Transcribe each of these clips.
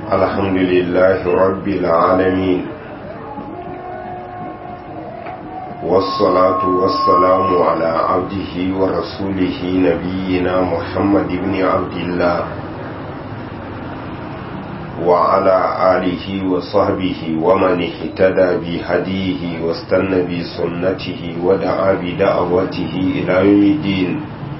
الحمد لله رب العالمين والصلاة والسلام على عبده ورسوله نبينا محمد بن عبد الله وعلى آله وصحبه ومن اهتدى بهديه واستنى بسنته ودعا بدعوته إلى يوم الدين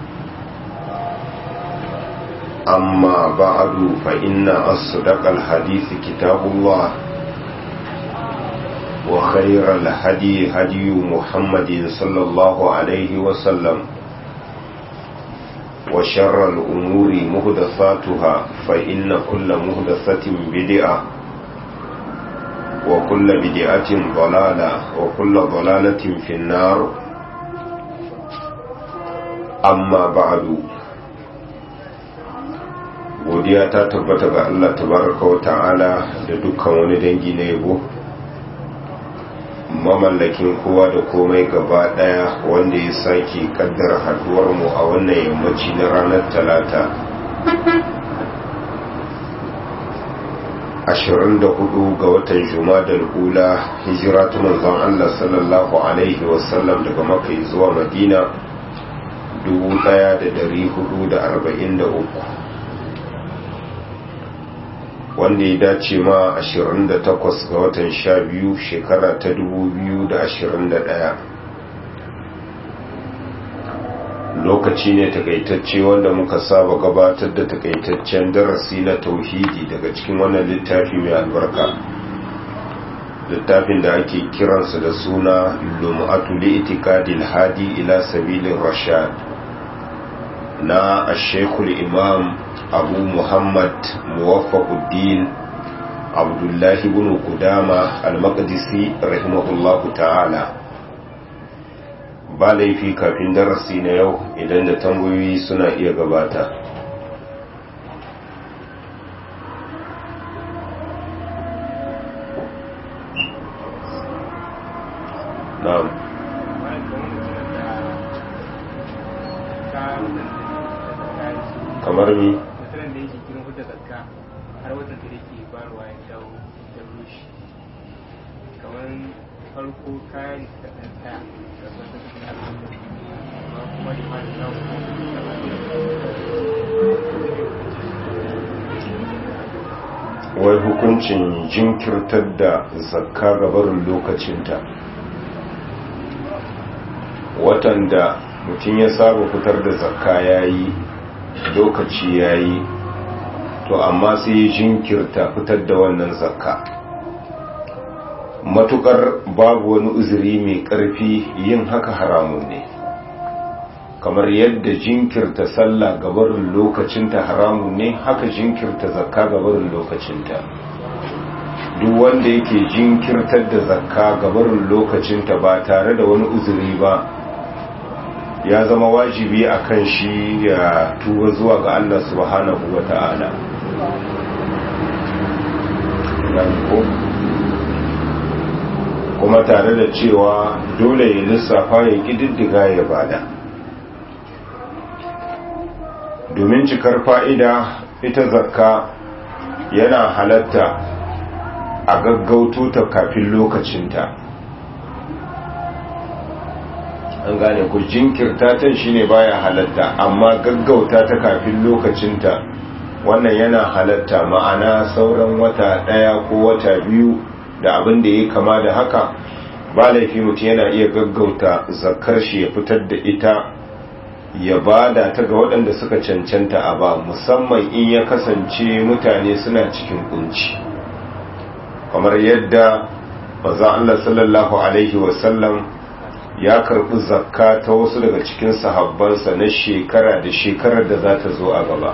أما بعد فإن أصدق الحديث كتاب الله وخير الهدي هدي محمد صلى الله عليه وسلم وشر الأمور مهدثاتها فإن كل مهدثة بدعة وكل بدعة ضلالة وكل ضلالة في النار أما بعد godiya ta tabbata ga Allah tabaraka wa ta'ala da dukkan wani dangi na yabo mamallakin kowa da komai gaba daya wanda ya sake kaddara haduwar mu a wannan yammaci na ranar talata 24 ga watan jumadal ula hijira ta manzon Allah sallallahu alaihi wasallam daga maka zuwa madina 1443 wanda ya dace ma 28 ga watan 12 shekara ta 2021 lokaci ne takaitacce wanda muka saba gabatar da takaitaccen darasi na tauhidi daga cikin wannan littafi mai albarka littafin da ake kiransa da suna lum'atu li'itikadil hadi ila sabilin rashad na ashekul imam abu muhammad muwaffaquddin abdullahi ibn qudama al-maqdisi rahimahullahu ta'ala ba laifi kafin darasi na yau idan da tambayoyi suna iya gabata na'am kamar mi mutumin da yake kiran hudda zakka har watan da yake barwa ya dawo ya rushe kamar farko kayan da ɗan tsaya da wata suna amma kuma da ma da dawo wai hukuncin jinkirtar da zakka gabarin lokacinta watan da mutum ya saba fitar da zakka ya yi lokaci ya yi to amma sai ya jinkirta fitar da wannan zakka matukar babu wani uzuri mai ƙarfi yin haka haramun ne kamar yadda jinkirta sallah gabarin lokacinta haramun ne haka jinkirta zakka gabarin lokacinta duk wanda yake jinkirtar da zakka gabarin lokacinta ba tare da wani uzuri ba ya zama wajibi a kan shi ya tuba zuwa ga Allah subhanahu wa ta'ala kuma tare da cewa dole ya lissafa ya ƙididdiga ya bada domin cikar fa'ida ita zakka yana halatta a gaggauto ta kafin lokacinta an gane ku jinkirta ta shine baya halatta amma gaggauta ta kafin lokacinta wannan yana halatta ma'ana sauran wata daya ko wata biyu da abin da ya kama da haka ba laifi mutum yana iya gaggauta zakar shi ya fitar da ita ya bada ta ga waɗanda suka cancanta a ba musamman in ya kasance mutane suna cikin kunci kamar yadda maza Allah sallallahu alaihi wasallam ya karbi zakka ta wasu daga cikin sahabbansa na shekara da shekarar da za ta zo a gaba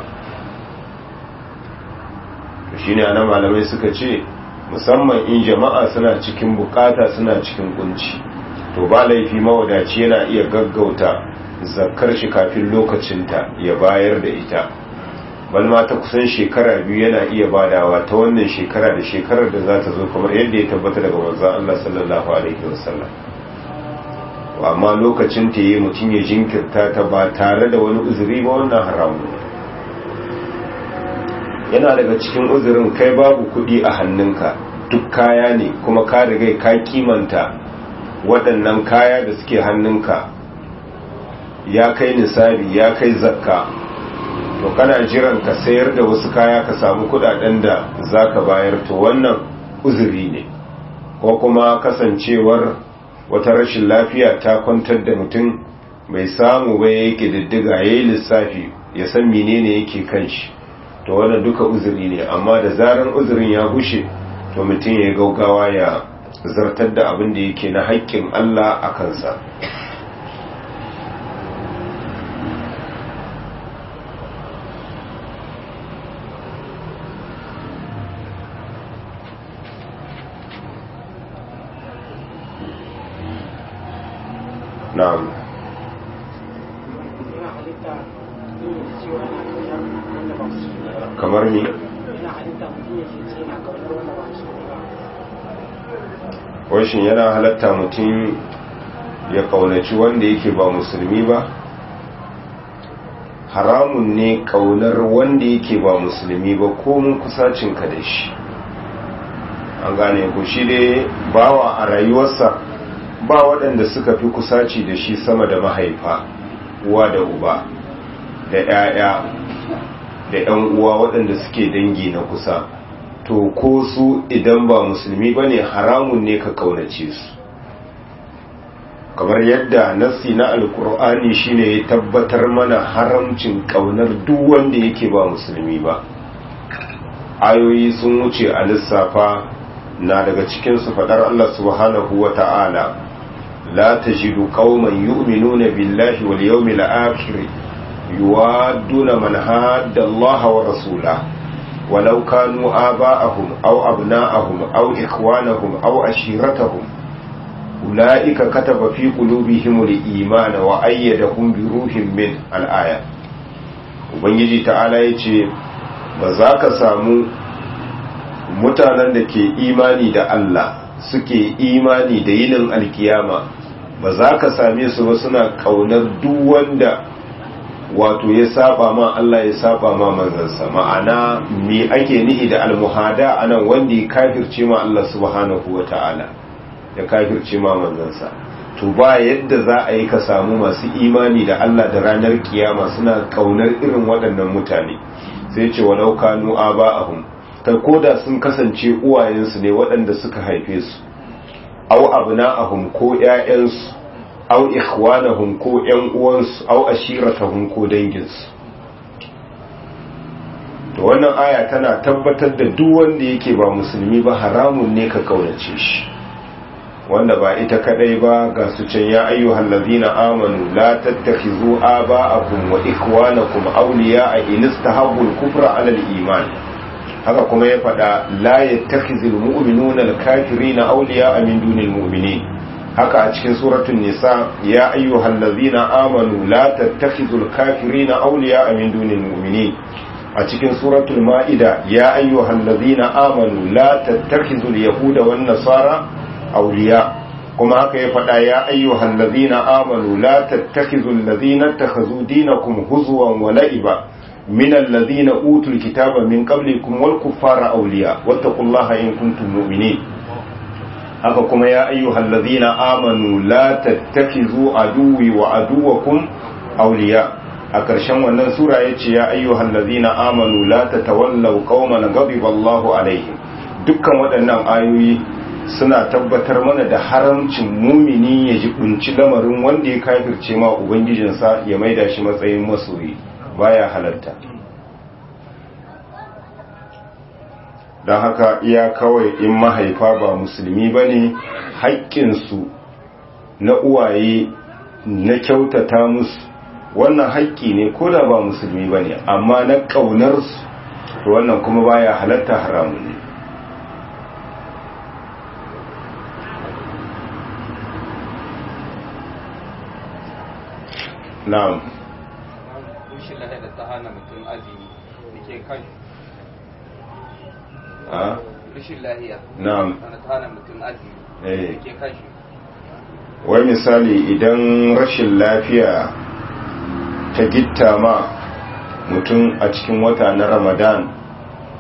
shi ne ana malamai suka ce musamman in jama'a suna cikin bukata suna cikin kunci to ba laifi mawadaci yana iya gaggauta zakkar shi kafin lokacinta ya bayar da ita balma ta kusan shekara biyu yana iya badawa ta wannan shekara da shekarar da za ta zo kamar yadda ya tabbata daga manzon Allah sallallahu alaihi wasallam amma lokacin ta yi mutum ya jinkirta ta ba tare da wani uzuri ba wannan haramu yana daga cikin uzurin kai babu kudi a hannunka duk kaya ne kuma ka riga ka kimanta waɗannan kaya da suke hannunka ya kai nisabi ya kai zakka to kana jiran ka sayar da wasu kaya ka samu kudaden da zaka bayar to wannan uzuri ne ko kuma kasancewar wata rashin lafiya ta kwantar da mutum bai samu ba yake diddiga yayi lissafi ya san menene yake kan shi to wannan duka uzuri ne amma da zaran uzurin ya gushe to mutum ya gaugawa ya zartar da abin da yake na haƙƙin Allah a kansa na'am kamar ni washin yana halatta mutum ya kaunaci wanda yake ba musulmi ba haramun ne kaunar wanda yake ba musulmi ba ko mun kusacinka da shi an gane ku shi dai bawa a rayuwarsa ba waɗanda suka fi kusaci da shi sama da mahaifa uwa da uba da 'ya'ya da 'yan uwa waɗanda suke dangi na kusa to ko su idan ba musulmi ba ne haramun ne ka kaunace su kamar yadda nassi na alkur'ani shine ya tabbatar mana haramcin kaunar duk wanda yake ba musulmi ba ayoyi sun wuce a lissafa na daga cikinsu faɗar Allah subhanahu wa ta'ala la tajidu qauman yu'minuna billahi wal yawmil akhir yuwadduna man hadda Allah wa rasulahu ولو كانوا آباءهم أو أبناءهم أو إخوانهم أو أشيرتهم أولئك كتب في قلوبهم الإيمان وأيدهم بروح من الآية Ubangiji ta'ala ya ce, Ba za ka samu mutanen da ke imani da Allah suke imani da yinin alkiyama, ba za ka same su ba suna ƙaunar duk wanda wato ya saba ma Allah ya saba ma manzansa ma'ana me ake nihi da almuhada anan wanda ya kafirce ma Allah subhanahu wa ta'ala ya kafirce ma manzansa to ba yadda za a yi ka samu masu imani da Allah da ranar kiyama suna kaunar irin waɗannan mutane sai ce walau kanu aba'ahum kai koda sun kasance uwayensu ne waɗanda suka haife su aw abna'ahum ko ƴaƴansu aw ikhwanahum ko ƴan uwansu aw ashiratahum ko danginsu to wannan aya tana tabbatar da duk wanda yake ba musulmi ba haramun ne ka kaunace shi wanda ba ita kadai ba ga su can ya ayyuhal ladina amanu la tattakhizu aba'akum wa ikhwanakum awliya'a in istahabbu al-kufra 'ala al-iman haka kuma ya fada la yattakhizul mu'minuna al-kafirina awliya'a min dunil mu'minin haka a cikin suratul nisa ya ayyuhal ladina amanu la tattakhizul kafirina awliya'a min dunil mu'minin a cikin suratul ma'ida ya ayyuhal ladina amanu la tattakhizul yahuda wan nasara awliya kuma haka ya faɗa ya ayyuhal ladina amanu la tattakhizul ladina takhazu dinakum huzwan wa la'iba min alladhina utul kitaba min qablikum wal kuffara awliya wattaqullaha in kuntum mu'minin haka kuma ya ayyuhal ladina amanu la tattakhizu aduwi wa aduwakum awliya a ƙarshen wannan sura yace ya ayyuhal ladina amanu la tatawallaw qauman ghadiba Allahu alaihim dukkan waɗannan ayoyi suna tabbatar mana da haramcin mumini ya jibinci lamarin wanda ya kafirce ma ubangijinsa ya maida shi matsayin masoyi baya halarta don haka iya kawai in mahaifa ba musulmi ba ne haƙƙinsu na uwaye na kyautata musu wannan haƙƙi ne ko da ba musulmi ba ne amma na ƙaunarsu to wannan kuma baya halarta haramun ne na'am rushin lahiyar da ta hana mutum azumi da ke kan a rushin lahiya na'am wanda ta hana mutum azumi eh da ke kan shi wai misali idan rashin lafiya ta gitta ma mutum a cikin wata na ramadan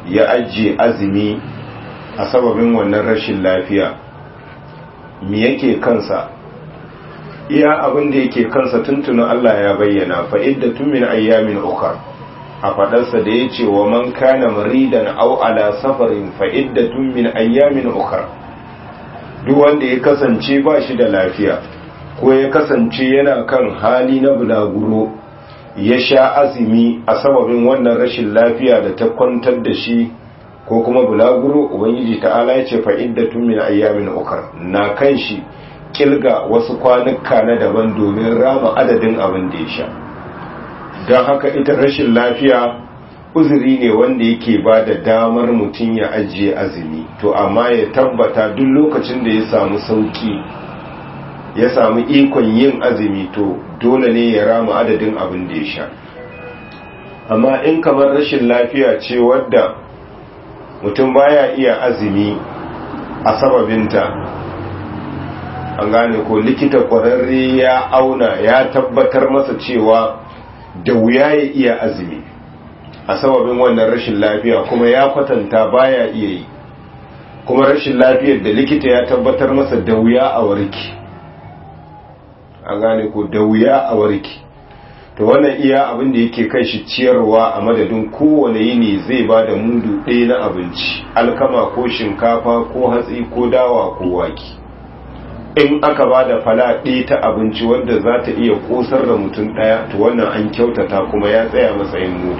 ya ajiye azumi a sababin wannan rashin lafiya mi yake kansa iya abin da yake kansa tuntuna Allah ya bayyana fa'idda tun min ayyamin ukar a faɗarsa da ya ce wa man kana maridan au ala safarin fa'idda tun min ayyamin ukar duk wanda ya kasance ba shi da lafiya ko ya kasance yana kan hali na bulaguro ya sha azumi a sababin wannan rashin lafiya da ta kwantar da shi ko kuma bulaguro ubangiji ta'ala ya ce fa'iddatun min ayyamin ukar na kan shi kilga wasu kwanuka na daban domin rama adadin abin da ya sha don haka ita rashin lafiya uzuri ne wanda yake ba da damar mutum ya ajiye azumi to amma ya tabbata duk lokacin da ya samu sauki ya samu ikon yin azumi to dole ne ya rama adadin abin da ya sha amma in kamar rashin lafiya ce wadda mutum baya iya azumi a sababinta an gane ko likita kwararre ya auna ya tabbatar masa cewa da wuya ya iya azumi a sababin wannan rashin lafiya kuma ya kwatanta baya iya yi kuma rashin lafiyar da likita ya tabbatar masa da wuya a warki an gane ko da wuya a warki to wannan iya abin da yake kai shi ciyarwa a madadin kowane yini zai ba da mudu ɗaya na abinci alkama ko shinkafa ko hatsi ko dawa ko waki in aka ba da fala ɗaya ta abinci wadda za ta iya ƙosar da mutum ɗaya to wannan an kyautata kuma ya tsaya matsayin mudu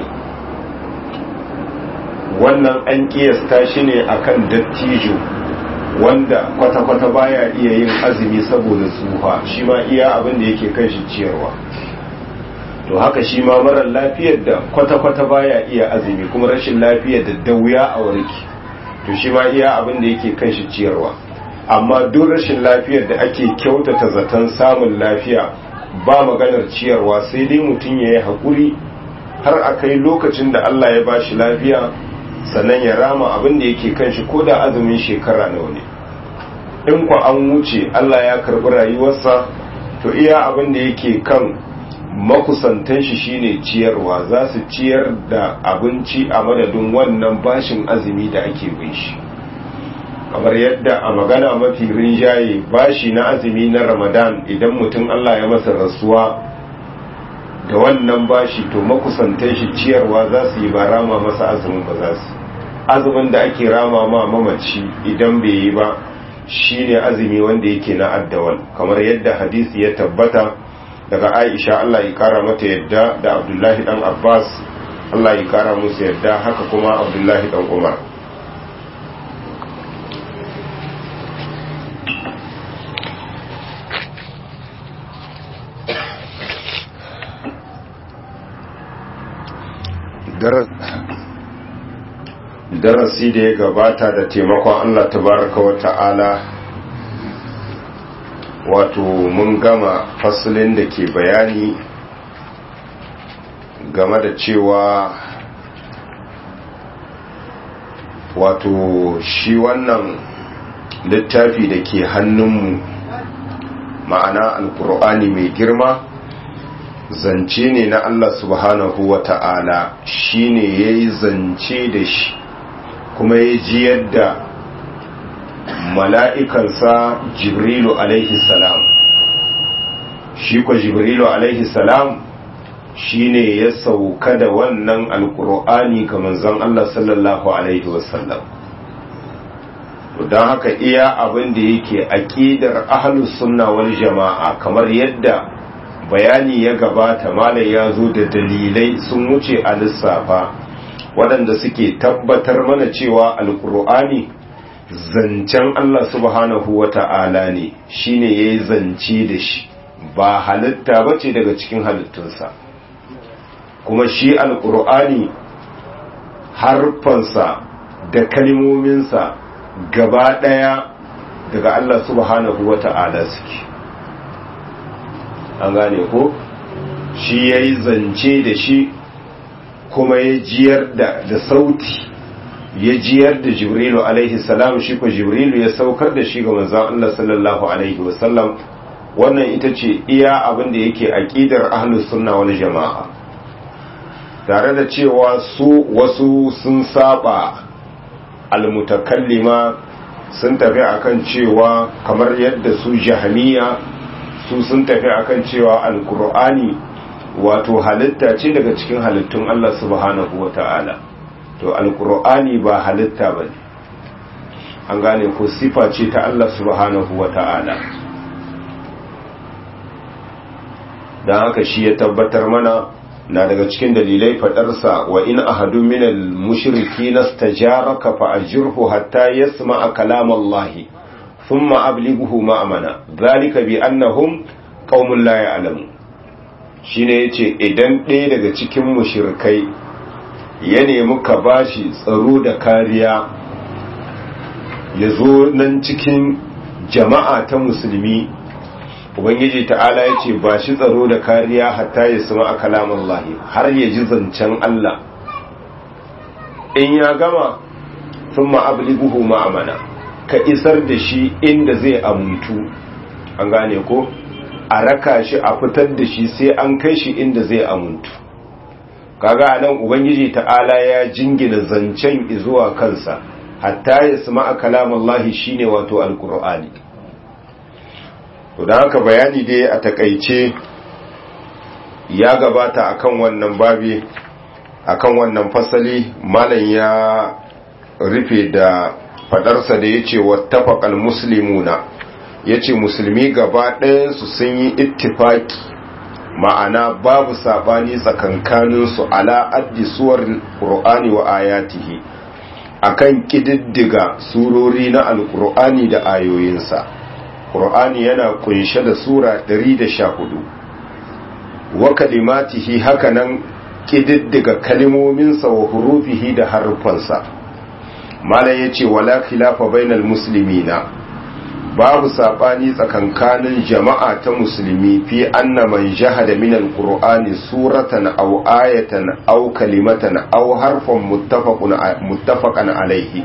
wannan an ƙiyasta shi ne akan dattijo wanda kwata-kwata baya iya yin azumi saboda tsufa shi ma iya abin da yake kan shi ciyarwa to haka shi ma marar lafiyar da kwata-kwata baya iya azumi kuma rashin lafiyar da dauya a warki to shi ma iya abin da yake kan shi ciyarwa amma duk rashin lafiyar da ake kyautata zaton samun lafiya ba maganar ciyarwa sai dai mutum ya yi haƙuri har a kai lokacin da Allah ya ba shi lafiya sannan ya rama abin da yake kan shi ko da azumin shekara nawa ne in ku an wuce Allah ya karɓi rayuwarsa to iya abin da yake kan makusantan shi shine ciyarwa za su ciyar da abinci a madadin wannan bashin azumi da ake bin shi kamar yadda a magana mafi rinjaye bashi na azumi na ramadan idan mutum Allah ya masa rasuwa da wannan bashi to makusantan shi ciyarwa za su yi ba rama masa azumin ba za su azumin da ake rama ma mamaci idan bai yi ba shine azumi wanda yake na addawal kamar yadda hadisi ya tabbata daga Aisha Allah ya kara mata yadda da Abdullahi dan Abbas Allah ya kara musu yadda haka kuma Abdullahi dan Umar darasi da ya gabata da taimakon Allah tabaraka wa ta'ala wato mun gama fasalin da ke bayani game da cewa wato shi wannan littafi da ke hannunmu ma'ana alkur'ani mai girma zance ne na Allah subhanahu wa ta'ala shi ne ya yi zance da shi kuma ya ji yadda mala'ikansa jibrilu alaihi salam shi kwa jibrilu alaihi salam shi ne ya sauka da wannan alkur'ani ga manzon Allah sallallahu alaihi wasallam don haka iya abin da yake aƙidar ahlus sunna wal jama'a kamar yadda bayani ya gabata malam ya zo da dalilai sun wuce a lissafa waɗanda suke tabbatar mana cewa alkur'ani zancen Allah subhanahu wa ta'ala ne shi ne ya yi zance da shi ba halitta ba ce daga cikin halittunsa kuma shi alkur'ani harfansa da kalmominsa gaba ɗaya daga Allah subhanahu wa ta'ala suke an gane ko shi ya yi zance da shi kuma ya jiyar da, da sauti ya jiyar da jibrilu alaihi salam shi ko jibrilu ya saukar da shi ga manzon Allah sallallahu alaihi wasallam wannan ita ce iya abin da yake aqidar ahlus sunna wal jamaa tare da cewa su wasu sun saba almutakallima sun tafi akan cewa kamar yadda su jahamiya su sun tafi akan cewa alkur'ani wato halitta ce daga cikin halittun Allah subhanahu wa ta'ala to alkur'ani ba halitta ba ne an gane ko sifa ce ta Allah subhanahu wa ta'ala don haka shi ya tabbatar mana na daga cikin dalilai fadarsa wa in ahadu minal mushriki nastajaraka fa ajirhu hatta yasma'a kalam Allah thumma ablighuhu ma'amana zalika bi annahum qaumun la ya'lamun shine yace idan ɗaya daga cikin mushrikai ya nemi ka bashi tsaro da kariya ya zo nan cikin jama'a ta musulmi ubangiji ta'ala ya ce ba shi tsaro da kariya hatta ya sama a kalamun lahi har ya ji zancen Allah in ya gama sun ma'abliguhu ma'amana ka isar da shi inda zai amuntu an gane ko a raka shi a fitar da shi sai an kai shi inda zai amuntu kaga anan ubangiji ta'ala ya jingina zancen zuwa kansa hatta ya sama a kalamun lahi shine wato alkur'ani to da haka bayani dai a takaice ya gabata akan wannan babi akan wannan fasali malam ya rufe da fadarsa da yace wattafaqal muslimuna yace musulmi gaba ɗayansu sun yi ittifaki ma'ana babu sabani tsakankanin su ala addi suwar qur'ani wa ayatihi akan kididdiga surori na alqur'ani da ayoyinsa Qur'ani yana kunshe da Sura 114 wa kalimatihi hakanan kididdiga kalimominsa wa hurufihi da harufansa malam yace wala khilafa bainal muslimina babu sabani tsakankanin jama'a ta musulmi fi anna man jahada min alqur'ani suratan aw ayatan aw kalimatan aw harfan muttafaqun muttafaqan alayhi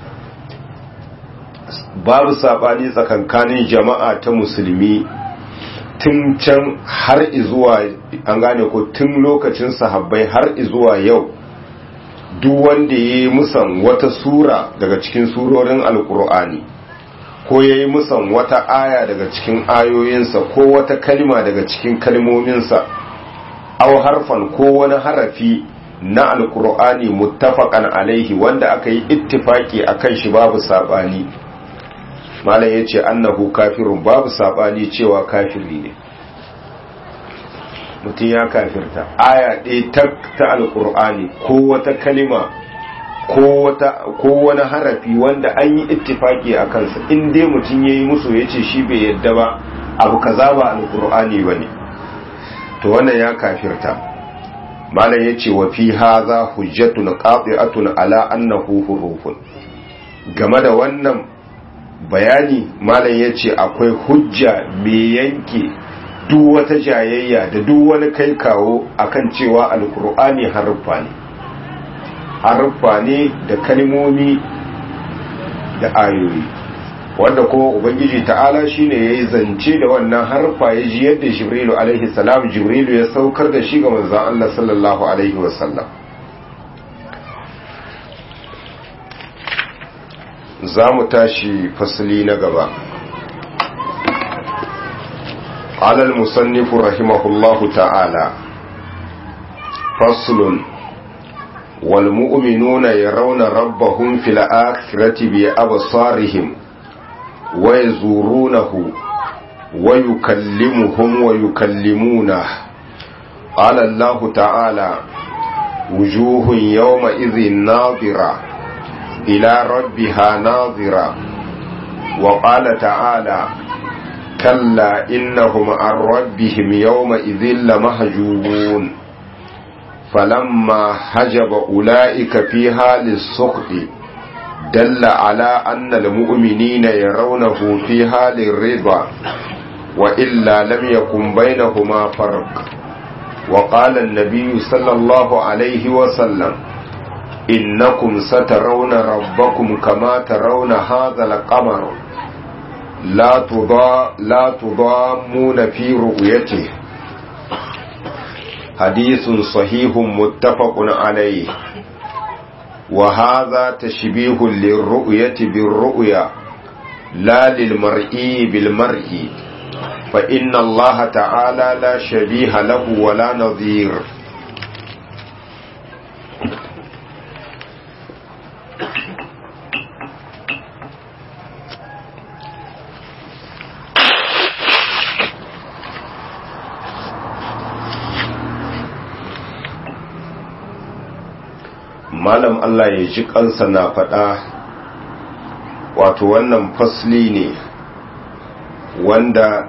babu sabani tsakankanin jama'a ta musulmi tun can har izuwa an gane ko tun lokacin sahabbai har izuwa yau duk wanda ya yi musan wata sura daga cikin surorin alkur'ani ko ya yi musan wata aya daga cikin ayoyinsa ko wata kalima daga cikin kalmominsa au harfan ko wani harafi na alkur'ani muttafaqan alaihi wanda aka yi ittifaki akan shi babu sabani malam ya ce annahu kafirun babu sabani cewa kafiri ne mutum ya kafirta aya ɗaya ta ta alƙur'ani ko wata kalima ko wani harafi wanda an yi ittifaki a kansa in dai mutum ya yi musu ya ce shi bai yadda ba abu kaza ba alƙur'ani ba ne to wannan ya kafirta malam ya ce wa fi haza hujjatun qati'atun ala annahu hurufun game da wannan bayani malam ya ce akwai hujja mai yanke duk wata jayayya da duk wani kai kawo akan cewa alkur'ani haruffa ne haruffa ne da kalmomi da ayoyi wanda kuma ubangiji ta'ala shine yayi zance da wannan haruffa ya ji yadda jibrilu alaihi salam jibrilu ya saukar da shi ga manzon Allah sallallahu alaihi wasallam za mu tashi fasali na gaba alal musannifu rahimahullahu ta'ala faslun wal mu'minuna yarawna rabbahum fil akhirati bi absarihim wa yazurunahu wa yukallimuhum wa yukallimuna qala Allah ta'ala wujuhun yawma idhin nadira إلى ربها ناظرة وقال تعالى كلا إنهم عن ربهم يومئذ لمهجوبون فلما حجب أولئك في حال السخط دل على أن المؤمنين يرونه في حال الرضا وإلا لم يكن بينهما فرق وقال النبي صلى الله عليه وسلم إنكم سترون ربكم كما ترون هذا القمر لا تضا لا تضامون في رؤيته حديث صحيح متفق عليه وهذا تشبيه للرؤية بالرؤيا لا للمرئي بالمرئي فإن الله تعالى لا شبيه له ولا نظير malam Allah ya ji kansa na faɗa wato wannan fasli ne wanda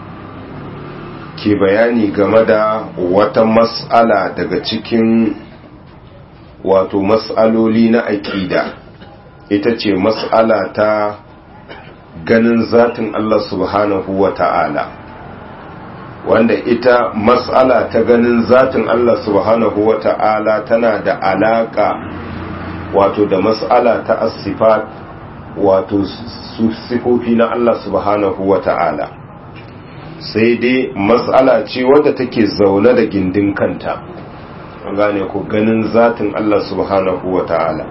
ke bayani game da wata mas'ala daga cikin wato mas'aloli na aƙida ita ce mas'ala ta ganin zatin Allah subhanahu wa ta'ala wanda ita mas'ala ta ganin zatin Allah subhanahu wa ta'ala tana da alaka wato da mas'ala ta asifat wato sifofi na Allah subhanahu wa ta'ala sai dai mas'ala ce wadda take zaune da gindin kanta gane ku ganin zatin Allah subhanahu wa ta'ala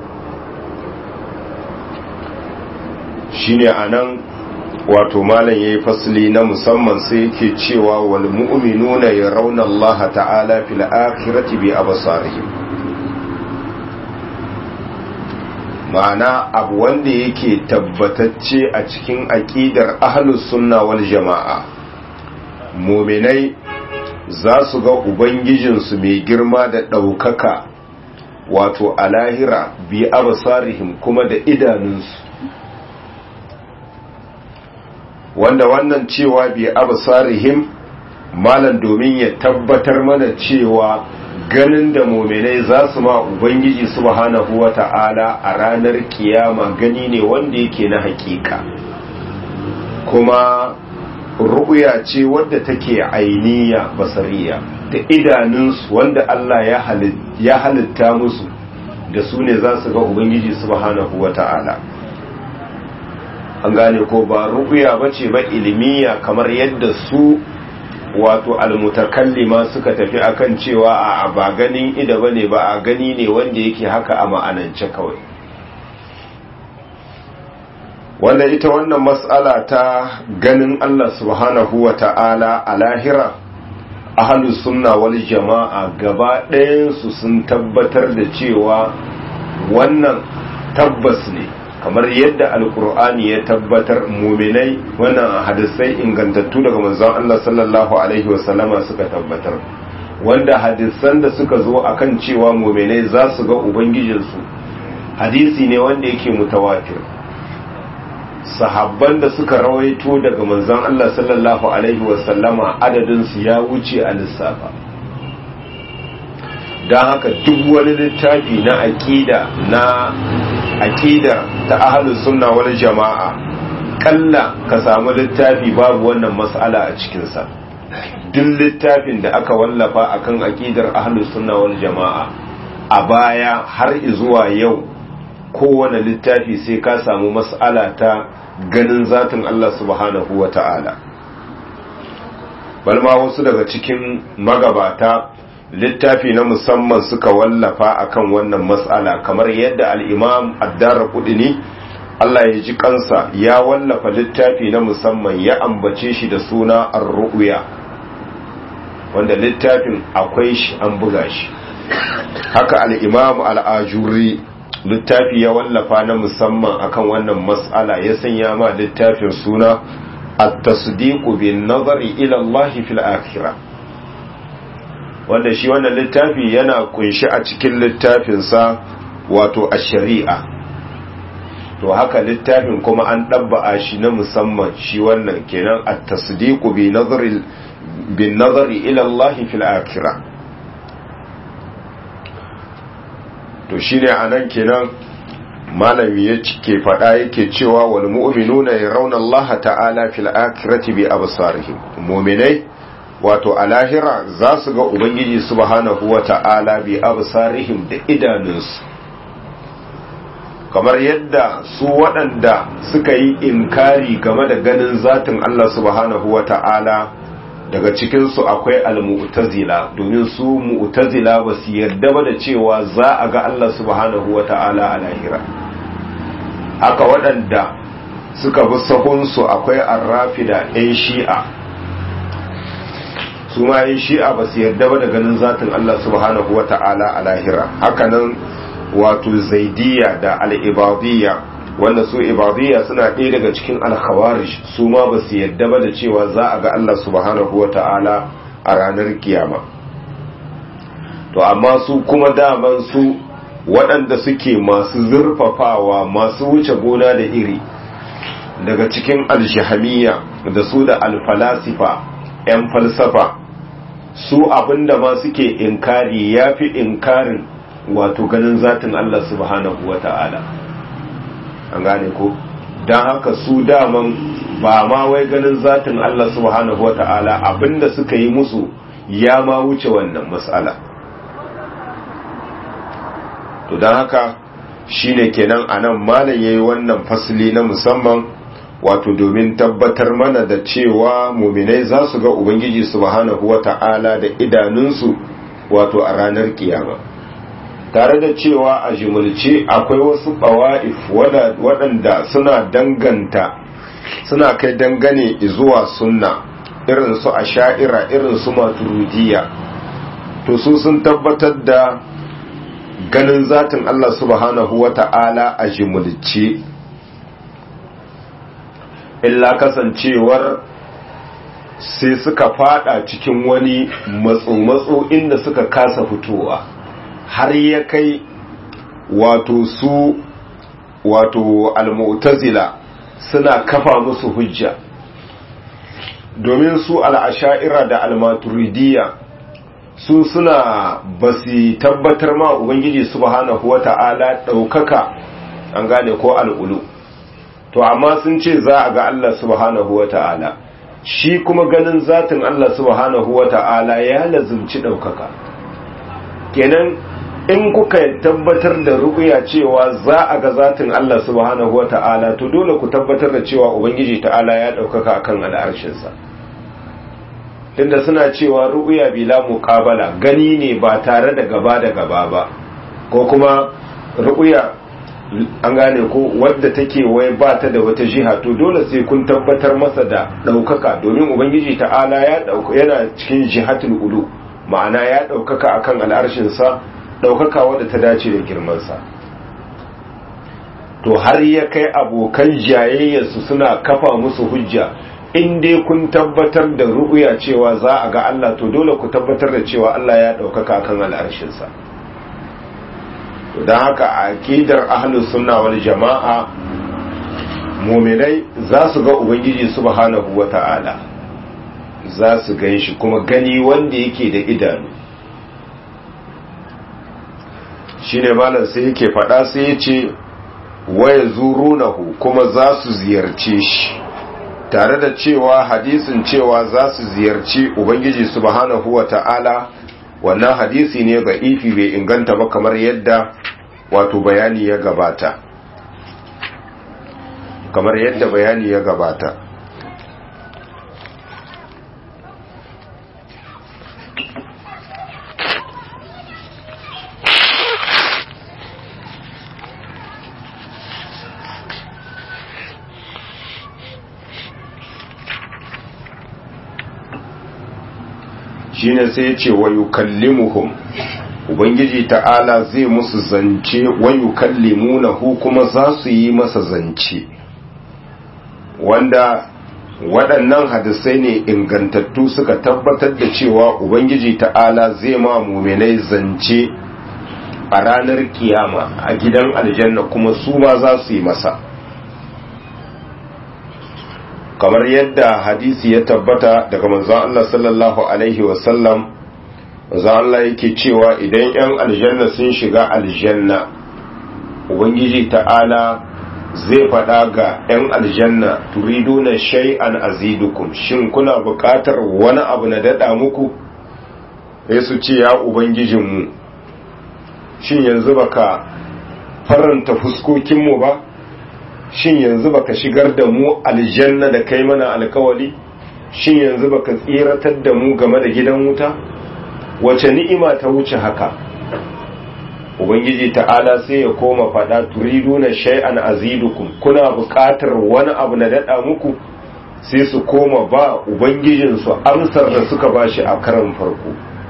shine anan wato malam yayi fasli na musamman sai yake cewa wal mu'minuna yarawna Allah ta'ala fil akhirati bi absarihim ma'ana abu wanda yake tabbatacce a cikin aqidar ahlus sunna wal jama'a mu'minai za su ga ubangijinsu mai girma da ɗaukaka wato a lahira bi absarihim kuma da idanunsu wanda wannan cewa bi absarihim malan domin ya tabbatar mana cewa ganin da muminai za su ma ubangiji subhanahu wata'ala a ranar kiyama gani ne wanda yake na hakika kuma ru'ya ce wadda take ainiya basariya da idanunsu wanda Allah ya halitta musu da su ne za su ga ubangiji subhanahu wata'ala an gane ko ba ru'ya bace ba ilmiya kamar yadda su wato almutakallima suka tafi akan cewa a ba ganin ida bane ba a gani ne wanda yake haka a ma'anance kawai wanda ita wannan mas'ala ta ganin Allah subhanahu wa ta'ala a lahira ahlus sunna wal jama'a gaba ɗayansu sun tabbatar da cewa wannan tabbas ne kamar yadda alkur'ani ya tabbatar muminai wannan hadisai ingantattu daga manzon Allah sallallahu alaihi wasallama suka tabbatar wanda hadisan da suka zo akan cewa muminai za su ga ubangijinsu hadisi ne wanda yake mutawatir sahabban da suka rawaito daga manzon Allah sallallahu alaihi wasallama adadin su ya wuce a lissafa don haka duk wani littafi na aƙida na aƙida ta ahalus sunna wal jama'a kalla ka samu littafi babu wannan mas'ala a cikinsa duk littafin da aka wallafa akan aƙidar ahalus sunna wal jama'a a baya har zuwa yau kowane littafi sai ka samu mas'ala ta ganin zatin Allah subhanahu wa ta'ala balma wasu daga cikin magabata littafi na musamman suka wallafa akan wannan matsala kamar yadda al'imam addara kudini Allah ya ji kansa ya wallafa littafi na musamman ya ambace shi da suna ar-ru'ya wanda littafin akwai shi an buga shi haka al'imam al'ajuri littafi ya wallafa na musamman akan wannan matsala ya sanya ma littafin suna at-tasdiqu bin nazari ila Allah fil akhirah wanda shi wannan littafi yana kunshi a cikin littafinsa wato a shari'a to haka littafin kuma an ɗabba'a shi na musamman shi wannan kenan a tasdiqu bi nazari bin nazari ila Allah fil akhirah to shine anan kenan malami ya ke faɗa yake cewa wal mu'minuna yarawna Allah ta'ala fil akhirati bi absarihim mu'minai wato a lahira za su ga ubangiji subhanahu wa ta'ala bi absarihim da idanunsu kamar yadda su waɗanda suka yi inkari game da ganin zatin Allah subhanahu wa ta'ala daga cikinsu akwai al-mu'tazila domin su mu'tazila ba su yarda ba da cewa za a ga Allah subhanahu wa ta'ala a lahira haka waɗanda suka bi sahunsu akwai arrafida 'yan shi'a su ma 'yan shi'a ba su yarda ba da ganin zatin Allah subhanahu wa ta'ala a lahira hakanan wato zaidiya da al'ibadiyya wanda su ibadiyya suna ɗaya daga cikin alkhawarish su ma ba su yadda ba da cewa za a ga Allah subhanahu wa ta'ala a ranar kiyama to amma su kuma daman su waɗanda suke masu zurfafawa masu wuce gona da iri daga cikin alshihamiya da su da alfalasifa 'yan falsafa su abinda ma suke inkari ya fi inkarin wato ganin zatin Allah subhanahu wa ta'ala an gane ko don haka su daman ba ma wai ganin zatin Allah subhanahu wata'ala abinda suka yi musu ya ma wuce wannan matsala to don haka shine kenan anan malam yayi wannan fasili na musamman wato domin tabbatar mana da cewa muminai za su ga ubangiji subhanahu wata'ala da idanunsu wato a ranar kiyama tare da cewa a jimulce akwai wasu ɓawa'if waɗanda suna danganta suna kai dangane zuwa sunna irin su a sha'ira irin su maturudiya to su sun tabbatar da ganin zatin Allah subhanahu wa ta'ala a jimulce illa kasancewar sai suka fada cikin wani matso-matso inda suka kasa fitowa har ya kai wato su wato almu'tazila suna kafa musu hujja domin su al'asha'ira da almaturidiyya su suna ba su tabbatar ma ubangiji subhanahu wata'ala ɗaukaka an gane ko al'ulu to amma sun ce za a ga Allah subhanahu wata'ala shi kuma ganin zatin Allah subhanahu wata'ala ya lazumci ɗaukaka kenan in kuka tabbatar da ruƙuya cewa za a ga zatin Allah subhanahu wa ta'ala to dole ku tabbatar da cewa Ubangiji ta'ala ya ɗaukaka akan al'arshinsa tunda suna cewa ruƙuya bila muƙabala gani ne ba tare da gaba da gaba ba ko kuma ruƙuya an gane ko wadda take wai ba ta da wata jiha to dole sai kun tabbatar masa da ɗaukaka domin Ubangiji ta'ala ya yana cikin jihatul ulu ma'ana ya ɗaukaka akan al'arshinsa ɗaukaka wadda ta dace da girmansa to har ya kai abokan jayayyarsu suna kafa musu hujja in dai kun tabbatar da ru'uya cewa za a ga Allah to dole ku tabbatar da cewa Allah ya ɗaukaka kan al'arshinsa don haka a aƙidar ahlus sunna wal jama'a muminai za su ga ubangiji subhanahu wata'ala za su gan shi kuma gani wanda yake da idanu shine malam sai yake faɗa sai ya ce waya zurunahu kuma za su ziyarce shi tare da cewa hadisin cewa za su ziyarci ubangiji subhanahu wa ta'ala wannan hadisi ne ga ifi bai inganta ba kamar yadda wato bayani ya gabata kamar yadda bayani ya gabata shine sai ya ce wa yukallimuhum ubangiji ta'ala zai musu zance wa yukallimunahu kuma za su yi masa zance wanda waɗannan hadisai ne ingantattu suka tabbatar da cewa ubangiji ta'ala zai ma muminai zance a ranar kiyama a gidan aljanna kuma su ma za su yi masa kamar yadda hadisi ya tabbata daga manzon Allah sallallahu alaihi wasallam manzon Allah yake cewa idan 'yan aljanna sun shiga aljanna ubangiji ta'ala zai faɗa ga 'yan aljanna turiduna shay'an azidukum shin kuna buƙatar wani abu na daɗa muku sai su ce ya ubangijinmu shin yanzu baka faranta fuskokinmu ba shin yanzu baka shigar da mu aljanna da kai mana alkawali shin yanzu baka tsiratar da mu game da gidan wuta wace ni'ima ta wuce haka ubangiji ta'ala sai ya koma fada turiduna shay'an azidukum kuna buƙatar wani abu na dada muku sai su koma ba ubangijinsu amsar da suka bashi a karan farko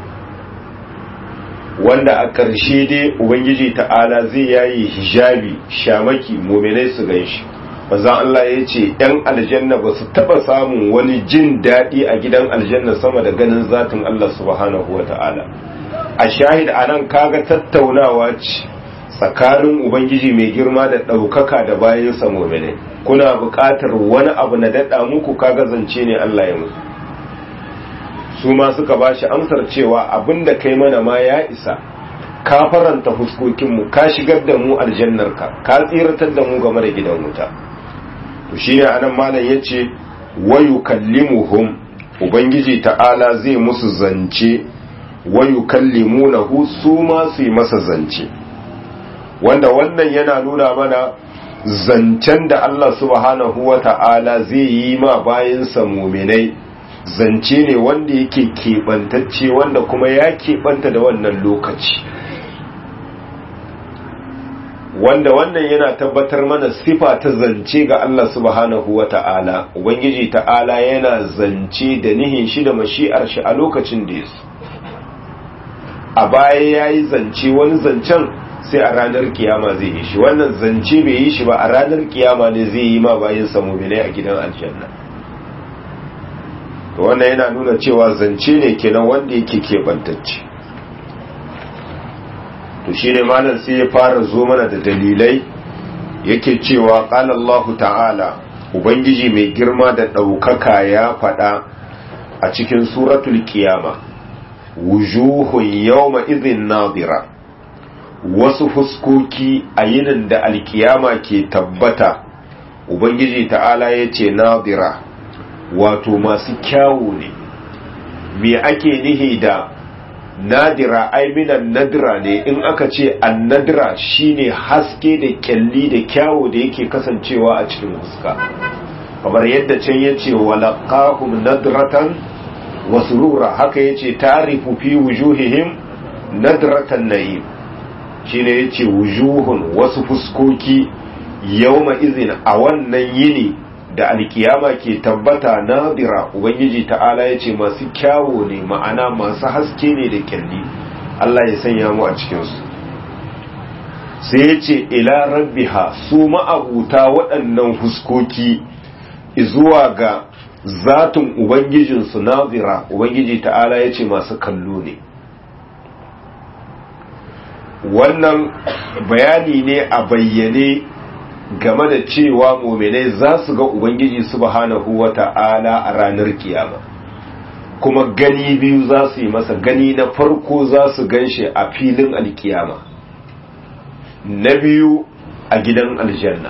wanda a ƙarshe dai ubangiji ta'ala zai yayi hijabi shamaki muminai su ganshi manzon Allah ya ce ‘yan aljanna ba su taɓa samun wani jin daɗi a gidan aljanna sama da ganin zatin Allah subhanahu wa ta'ala a shahid a nan kaga tattaunawa ce tsakanin ubangiji mai girma da ɗaukaka da bayansa muminai kuna buƙatar wani abu na daɗa muku kaga zance ne Allah ya muku su ma suka ba shi amsar cewa abin da kai mana ma ya isa ka faranta fuskokinmu ka shigar da mu aljannarka ka tsiratar da mu game da gidan wuta to shine anan malam yace wayu kallimuhum ubangiji ta'ala zai musu zance wayu kallimunahu su ma su yi masa zance wanda wannan yana nuna mana zancen da Allah subhanahu wa ta'ala zai yi ma bayansa muminai zance ne wanda yake keɓantacce wanda kuma ya keɓanta da wannan lokaci wanda wannan yana tabbatar mana sifa ta zance ga Allah subhanahu wa ta'ala ubangiji ta'ala yana zance da nihin shi da mashi'ar shi a lokacin da yasu a baya ya yi zance wani zancen sai a ranar kiyama zai yi shi wannan zance bai yi shi ba a ranar kiyama ne zai yi ma bayan samuminai a gidan aljanna to wannan yana nuna cewa zance ne kenan wanda yake keɓantacce to shi ne malam sai ya fara zo mana da dalilai yake cewa ƙala Allah ta'ala ubangiji mai girma da ɗaukaka ya faɗa a cikin suratul kiyama wujuhun yawma izin nadira wasu fuskoki a yinin da alkiyama ke tabbata ubangiji ta'ala ya ce nadira wato masu kyawu ne me ake nihi da nadira ai minan nadira ne in aka ce an nadira shine haske da kyalli da kyawu da yake kasancewa a cikin fuska kamar yadda can yace walaqahum nadratan wa surura haka yace tarifu fi wujuhihim nadratan na'im shine yace wujuhun wasu fuskoki yawma izin a wannan yini da alkiyama ke tabbata nadira ubangiji ta'ala ya ce masu kyawo ne ma'ana masu haske ne da kyalli Allah ya sanya mu a cikinsu sai ya ce ila rabbiha su ma'abuta waɗannan huskoki zuwa ga zatin ubangijinsu nadira ubangiji ta'ala ya ce masu kallo ne wannan bayani ne a bayyane game da cewa muminai za su ga ubangiji subhanahu wata'ala a ranar kiyama kuma gani biyu za su yi masa gani na farko za su ganshi a filin alkiyama na biyu a gidan aljanna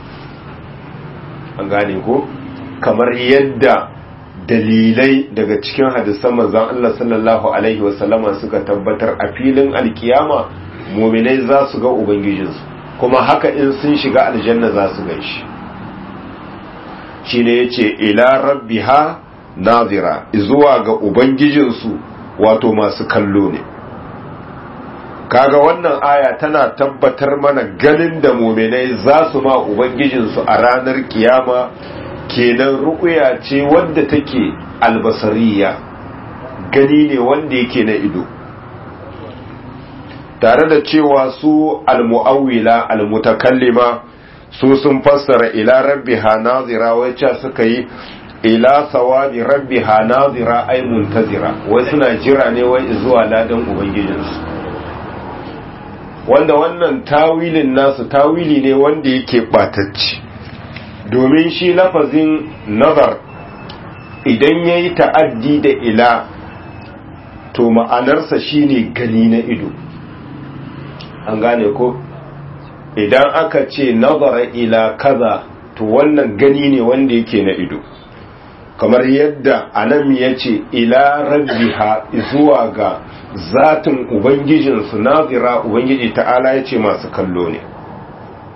an gane ko kamar yadda dalilai daga cikin hadisan manzon Allah sallallahu alaihi wasallama suka tabbatar a filin alkiyama muminai za su ga ubangijinsu kuma haka in sun shiga aljanna za su ganshi shi ne ya ce ila rabbiha nazira zuwa ga ubangijinsu wato masu kallo ne kaga wannan aya tana tabbatar mana ganin da muminai za su ma ubangijinsu a ranar kiyama kenan ruƙuya ce wadda take albasariya gani ne wanda yake na ido tare da cewa su almu'awwila almutakallima su sun fassara ila rabbiha nazira wacce suka yi ila sawabi rabbiha nazira ay muntazira wai suna jira ne wai zuwa ladan ubangijinsu wanda wannan tawilin nasu tawili ne wanda yake batacci domin shi lafazin nazar idan yayi ta'addi da ila to ma'anarsa shine gani na ido an gane ko idan aka ce nazara ila kaza to wannan gani ne wanda yake na ido kamar yadda anan ya ce ila rabbiha zuwa ga zatin ubangijinsu nazira ubangiji ta'ala ya ce masu kallo ne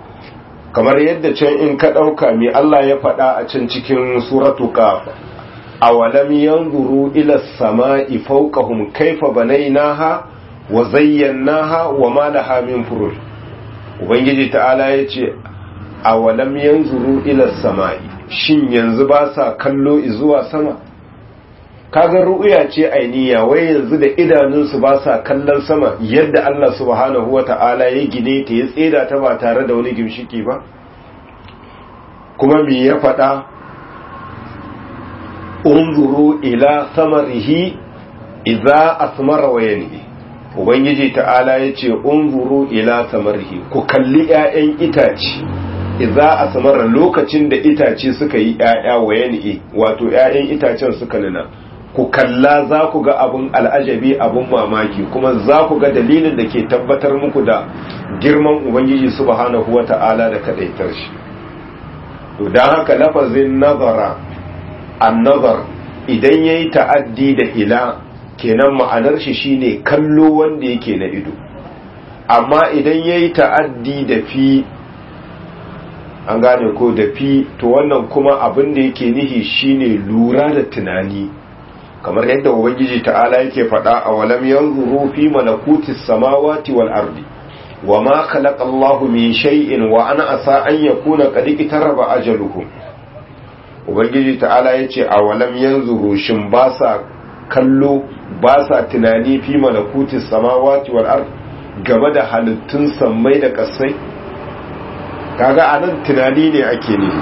kamar yadda can in ka ɗauka mai Allah ya faɗa a can cikin suratu qaf awalam yanzuru ila samai fawqahum kaifa banaynaha wa zayyanaha wa ma laha min furuj ubangiji ta'ala yace awalam yanzuru ila samai shin yanzu ba sa kallo zuwa sama kaga ru'ya ce ainiya wai yanzu da idanunsu ba sa kallon sama yadda Allah subhanahu wata'ala ya gine ta ya tseda ta ba tare da wani gimshiki ba kuma me ya faɗa unzuru ila samarihi idza asmara wa yanhi ubangiji ta'ala yace unzuru ila samarihi ku kalli ƴaƴan itace idza asmara lokacin da itace suka yi ƴaƴa wa yanhi wato ƴaƴan itacen suka nuna ku kalla za ku ga abun al'ajabi abun mamaki kuma za ku ga dalilin da ke tabbatar muku da girman ubangiji subhanahu wata'ala da kadaitar shi to dan haka lafazin nazara annazar idan ya yi ta'addi da ila kenan ma'anar shi shine kallo wanda yake na ido amma idan ya yi ta'addi da fi an gane ko da fi to wannan kuma abin da yake nihi shine lura da tunani kamar yadda ubangiji ta'ala yake faɗa a walam yanzuru fi malakutis samawati wal ardi wa ma khalaqa Allahu min shay'in wa ana asa an yakuna qad itaraba ajaluhum ubangiji ta'ala ya ce a walam yanzu shin ba sa kallo ba sa tunani fi malakutis samawati wal ard game da halittun sammai da kasai kaga anan tunani ne ake ne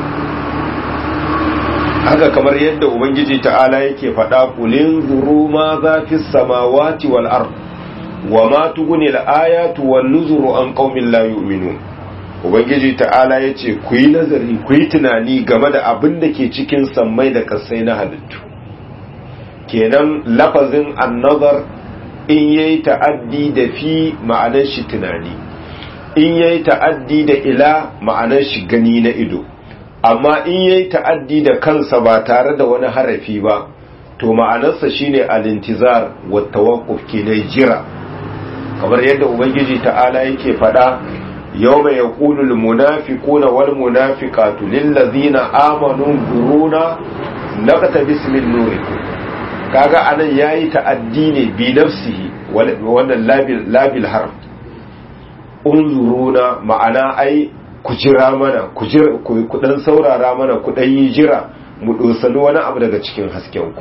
haka kamar yadda ubangiji ta'ala yake faɗa kulin zuru ma za fi samawati wal ard wa ma tuguni al ayatu wan nuzuru an qaumin la yu'minun ubangiji ta'ala ya ce ku yi nazari ku yi tunani game da abin da ke cikin sammai da kasai na halittu kenan lafazin annazar in yayi ta'addi da fi ma'anar shi tunani in yayi ta'addi da ila ma'anar shi gani na ido amma in yayi ta'addi da kansa ba tare da wani harafi ba to ma'anarsa shine al-intizar wa tawaqquf kenan jira kamar yadda ubangiji ta'ala yake faɗa يوم يقول المنافقون والمنافقات للذين آمنوا انظرونا نقتبس من نوركم kaga anan yayi ta'addi ne bi nafsihi wannan labil labil harf unzuruna ma'ana ai ku jira mana ku jira ku dan saurara mana ku dan yi jira mu dosani wani abu daga cikin hasken ku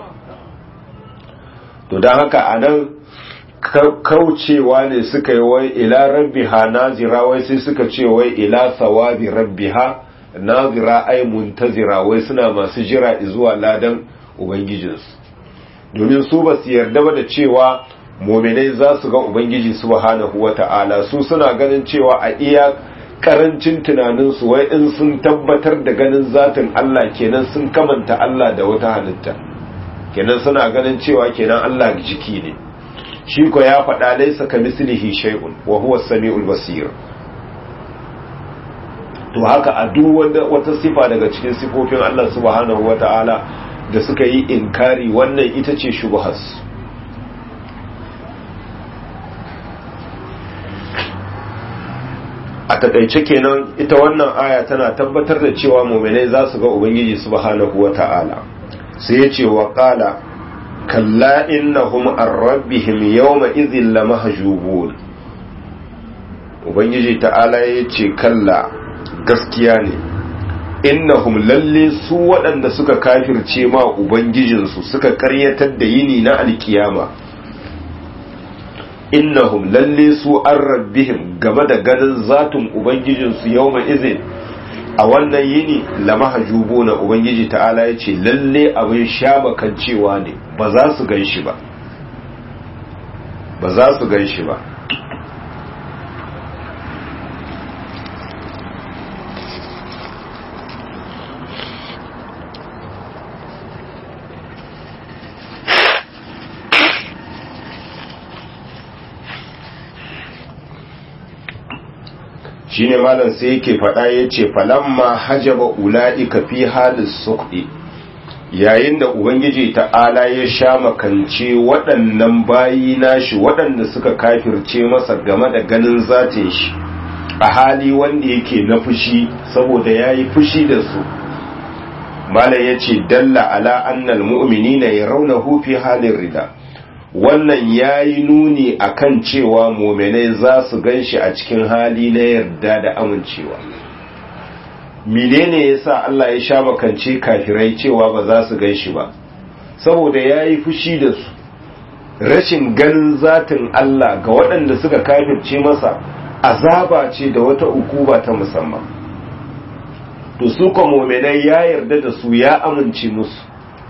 to dan haka anan kaucewa ne suka yi wai ila rabbiha nazira wai sai suka ce wai ila sawabi rabbiha nazira ai muntazira wai suna masu jira zuwa ladan ubangijinsu domin su ba su yarda ba da cewa mominai za su ga ubangiji subhanahu wata'ala su suna ganin cewa a iya karancin tunaninsu wai in sun tabbatar da ganin zatin Allah kenan sun kamanta Allah da wata halitta kenan suna ganin cewa kenan Allah jiki ne shi ko ya faɗa laisa ka mislihi shay'un wa huwa as-sami'ul basir to haka a duk wanda wata sifa daga cikin sifofin Allah subhanahu wata'ala da suka yi inkari wannan ita ce shubhas a takaice kenan ita wannan aya tana tabbatar da cewa mu'minai za su ga ubangiji subhanahu wata'ala sai ya ce wa qala kalla innahum an rabbihim yawma idhin lamahjubun ubangiji ta'ala yace kalla gaskiya ne innahum lalle su waɗanda suka kafirce ma ubangijinsu suka karyatar da yini na alkiyama innahum lalle su an rabbihim game da ganin zatun ubangijinsu yawma idhin a wannan yini lamahajubu na ubangiji ta'ala ya ce lalle abin sha makancewa ne ba za su gan shi ba ba za su gan shi ba shine malam sai yake faɗa ya ce falamma hajaba ula'ika fi halin suƙi yayin da ubangiji ta'ala ya sha makance waɗannan bayi nashi waɗanda suka kafirce masa game da ganin zatin shi a hali wanda yake na fushi saboda ya yi fushi da su malam yace dalla ala annal mu'minina yarawnahu fi halin rida wannan yayi nuni akan cewa mu'minai za su ganshi a cikin hali na yarda da amincewa menene yasa Allah ya sha makance kafirai cewa ba za su ganshi ba saboda yayi fushi da su rashin ganin zatin Allah ga waɗanda suka kafirce masa azaba ce da wata ukuba ta musamman to su ko mu'minai ya yarda da su ya amince musu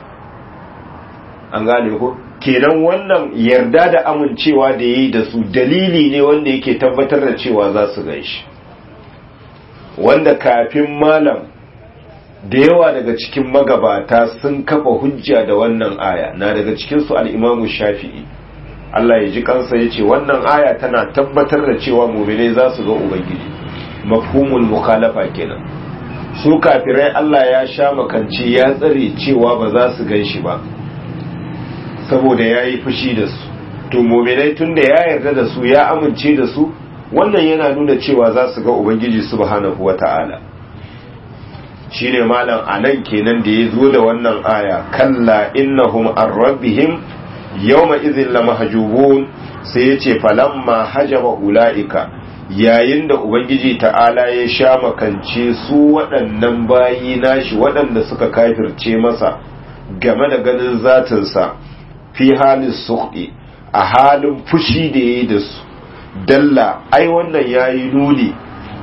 an gane ko kenan wannan yarda da amincewa da yayi da su dalili ne wanda yake tabbatar da cewa za su ganshi wanda kafin malam da yawa daga cikin magabata sun kafa hujja da wannan aya na daga cikinsu al'imamu shafi'i Allah ya ji kansa ya ce wannan aya tana tabbatar da cewa muminai za su ga Ubangiji mafhumul mukhalafa kenan su kafirai Allah ya sha makanci ya tsare cewa ba za su gan shi ba saboda ya yi fushi da su to muminai tun da ya yarda da su ya amince da su wannan yana nuna cewa za su ga Ubangiji subhanahu wa ta'ala shi ne malam a nan kenan da ya zo da wannan aya kalla innahum an rabbihim yawma izin la mahjubun sai ya ce falamma hajaba ula'ika yayin da ubangiji ta'ala ya sha makance su waɗannan bayi nashi waɗanda suka kafirce masa game da ganin zatinsa fi halin suƙi a halin fushi da ya yi da su dalla ai wannan ya yi nuni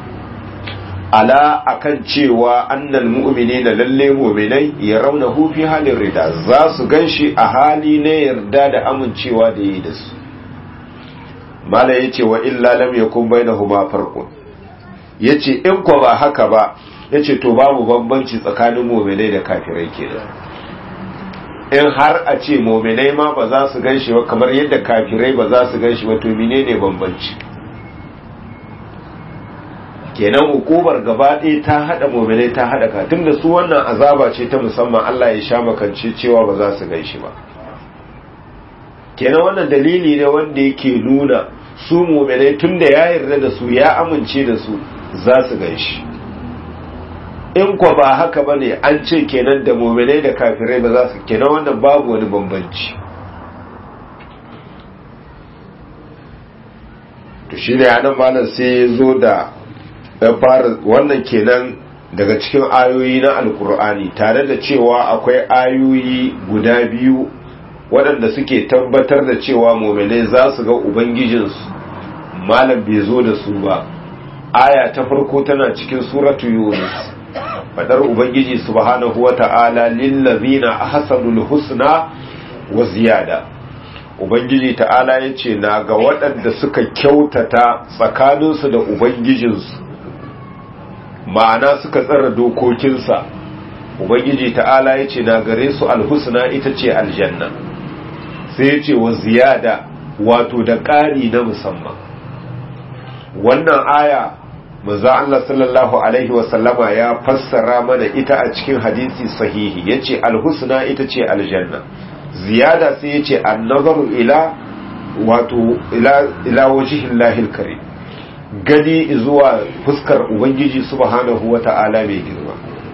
ala akan cewa annal mu'minina lalle mu'minai ya rauna fi halin rida za su ganshi a hali na yarda da amincewa da yi da su mala yace wa illa lam yakun bainahuma farqun yace in ko ba haka ba yace to babu bambanci tsakanin mu'minai da kafirai kenan in har a ce mu'minai ma ba za su ganshi ba kamar yadda kafirai ba za su ganshi ba to menene bambanci kenan hukumar gaba ɗaya ta haɗa mominai ta haɗa ka tunda su wannan azaba ce ta musamman Allah ya sha makance cewa ba za su gan shi ba kenan wannan dalili ne wanda yake nuna su mominai tunda ya yarda da su ya amince da su za su gan shi in kwa ba haka ba ne an ce kenan da mominai da kafirai ba za su kenan wannan babu wani bambanci to shi ne anan malam sai ya zo da ya fara wannan kenan daga cikin ayoyi na alkur'ani tare da cewa akwai ayoyi guda biyu waɗanda suke tabbatar da cewa mominai za su ga ubangijinsu malam bai zo da su ba aya ta farko tana cikin suratu yunus fadar ubangiji subhanahu wata'ala lillazina ahsanul husna wa ziyada ubangiji ta'ala yace na ga waɗanda suka kyautata tsakaninsu da ubangijinsu ma'ana suka tsara dokokinsa ubangiji ta'ala ya ce na gare su alhusna ita ce aljanna sai ya ce wa ziyada wato da ƙari na musamman wannan aya maza Allah sallallahu alaihi wasallama ya fassara mana ita a cikin hadisi sahihi ya ce alhusna ita ce aljanna ziyada sai ya ce annazaru ila wato ila wajihin lahil karim gani zuwa fuskar ubangiji subhanahu wata'ala mai girma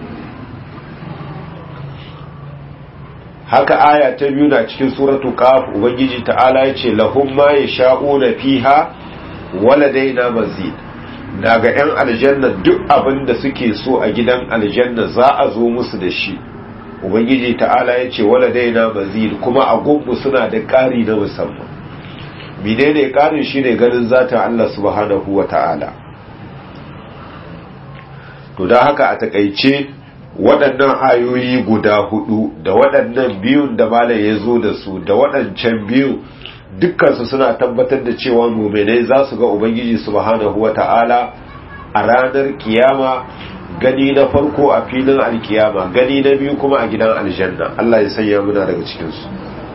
haka aya ta biyu na cikin suratu qaf ubangiji ta'ala yace lahum ma yasha'una fiha waladaina mazid daga yan aljanna duk abin da suke so a gidan aljanna za a zo musu da shi ubangiji ta'ala yace waladaina mazid kuma a gungu suna da ƙari na musamman menene karin shi ne ganin zatin Allah subhanahu wa ta'ala to da haka a takaice waɗannan ayoyi guda hudu da waɗannan biyun da malam ya zo da su da waɗancan biyu dukkansu suna tabbatar da cewa muminai za su ga ubangiji subhanahu wa ta'ala a ranar kiyama gani na farko a filin alkiyama gani na biyu kuma a gidan aljanna Allah ya sanya muna daga cikinsu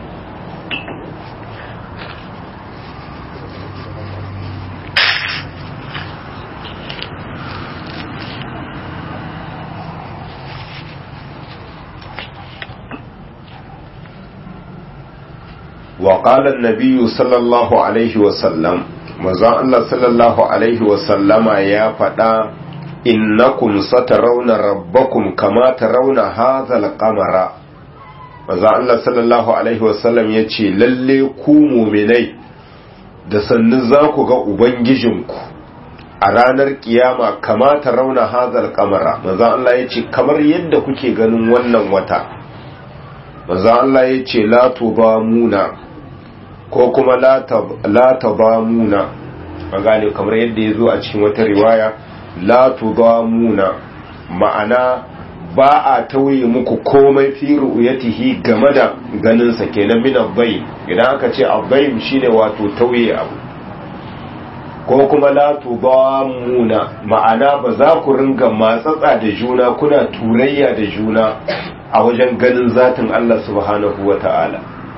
وقال النبي صلى الله عليه وسلم manzon Allah sallallahu alaihi wasallama ya faɗa innakum satarawna rabbakum kama tarawna hadha al-qamara manzo Allah sallallahu alaihi wasallam yace lalle ku mu'minai da sannu za ku ga ubangijinku a ranar kiyama kama tarawna hadha al-qamara manzo Allah yace kamar yadda kuke ganin wannan wata manzo Allah yace la tubamuna ko kuma la tabamuna magane kamar yadda ya zo a cikin wata riwaya la tudamuna ma'ana ba a tauye muku komai fi ru'yatihi game da ganin sa kenan min abbayn idan aka ce abbayn shine wato tauye abu ko kuma la tudamuna ma'ana ba za ku ringa matsatsa da juna kuna turayya da juna a wajen ganin zatin Allah subhanahu wata'ala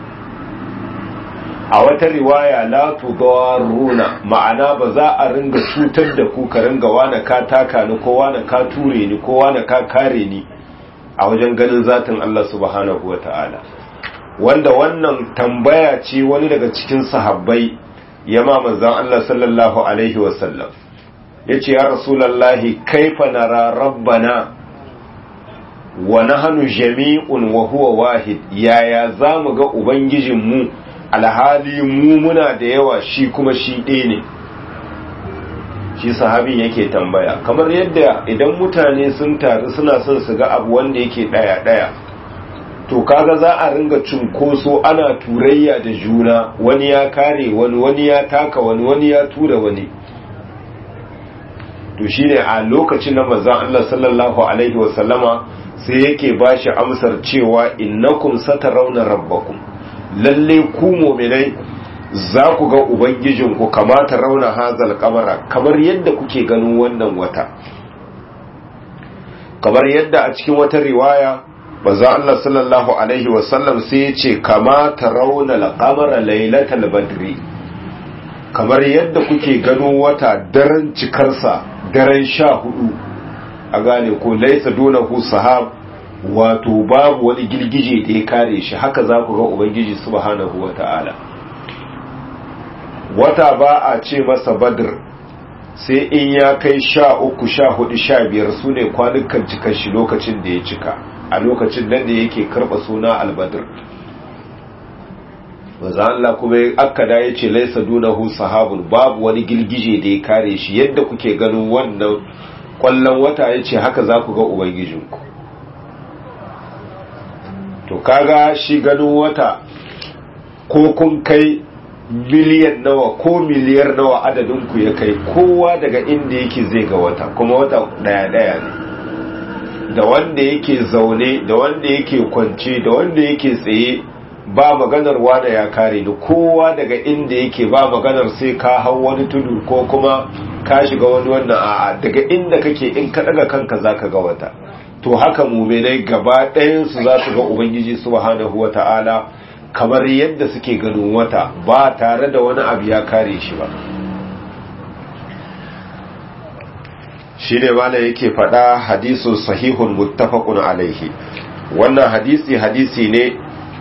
a wata riwaya la tudaruna ma'ana ba za a ringa cutar da ku ka ringa wani ka taka ni ko wani ka ture ni ko wani ka kare ni a wajen ganin zatin Allah subhanahu wata'ala wanda wannan tambaya ce wani daga cikin sahabbai ya ma manzon Allah sallallahu alaihi wasallam yace ya rasulullahi kaifa nara rabbana wa nahnu jami'un wa huwa wahid yaya zamu ga ubangijinmu alhali mu muna da yawa shi kuma shi ɗaya ne shi sahabin yake tambaya kamar yadda idan mutane sun taru suna son su ga abu wanda yake ɗaya-ɗaya to kaga za a ringa cunkoso ana turayya da juna wani ya kare wani wani ya taka wani wani ya tura wani to shine a lokacin na manzon Allah sallallahu alaihi wasallama sai yake bashi amsar cewa innakum satarawna rabbakum lalle ku mu'minai za ku ga ubangijinku kamata rauna hazal kamara kamar yadda kuke ganin wannan wata kamar yadda a cikin wata riwaya manzo Allah sallallahu alaihi wasallam sai ya ce kamata rauna al-qamara lailatal badri kamar yadda kuke gano wata daren cikarsa daren sha hudu a gane ko laisa dunahu sahab wato babu wani girgije da ya kare shi haka za ku ga ubangiji subhanahu wata'ala wata ba a ce masa badr sai in ya kai sha uku sha hudu sha biyar su ne kwanukan cikar shi lokacin da ya cika a lokacin nan da yake karɓa suna albadr maza Allah kuma akkada ya ce laisa dunahu sahabun babu wani girgije da ya kare shi yadda kuke ganin wannan kwallon wata ya ce haka za ku ga ubangijinku to kaga shi ganin wata ko kun kai miliyan nawa ko miliyar nawa adadinku ya kai kowa daga inda yake zai ga wata kuma wata daya daya ne da wanda yake zaune da wanda yake kwance da wanda yake tsaye ba maganar wada ya kare ni kowa daga inda yake ba maganar sai ka hau wani tudu ko kuma ka shiga wani wannan a'a daga inda kake in ka daga kanka zaka ga wata to haka muminai gaba ɗayansu za su ga ubangiji subhanahu wata'ala kamar yadda suke ganin wata ba tare da wani abu ya kare shi ba shi ne mana yake faɗa hadisun sahihun muttafaqun alaihi wannan hadisi hadisi ne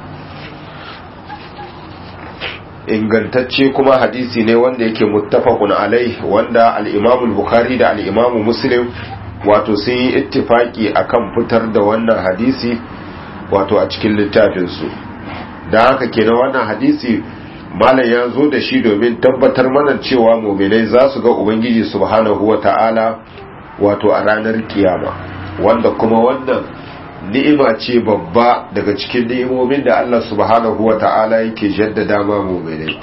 ingantacce kuma hadisi ne wanda yake muttafaqun alaihi wanda al-imamul bukhari da al-imamu muslim wato sun yi ittifaki akan fitar da wannan hadisi wato a cikin littafinsu da haka kenan wannan hadisi malam ya zo da shi domin tabbatar mana cewa muminai za su ga ubangiji subhanahu wata'ala wato a ranar kiyama wanda kuma wannan ni'ima ce babba daga cikin ni'imomin da Allah subhanahu wata'ala yake jaddada ma muminai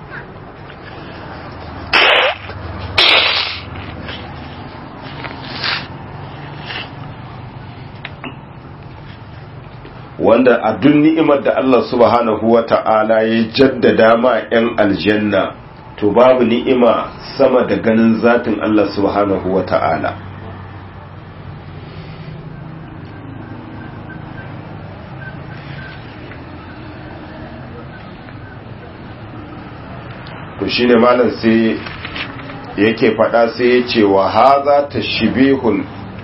wanda a duk ni'imar da Allah subhanahu wa ta'ala ya jaddada ma 'yan aljanna to babu ni'ima sama da ganin zatin Allah subhanahu wa ta'ala to shine malam sai yake fada sai ya ce wa haza tashbihul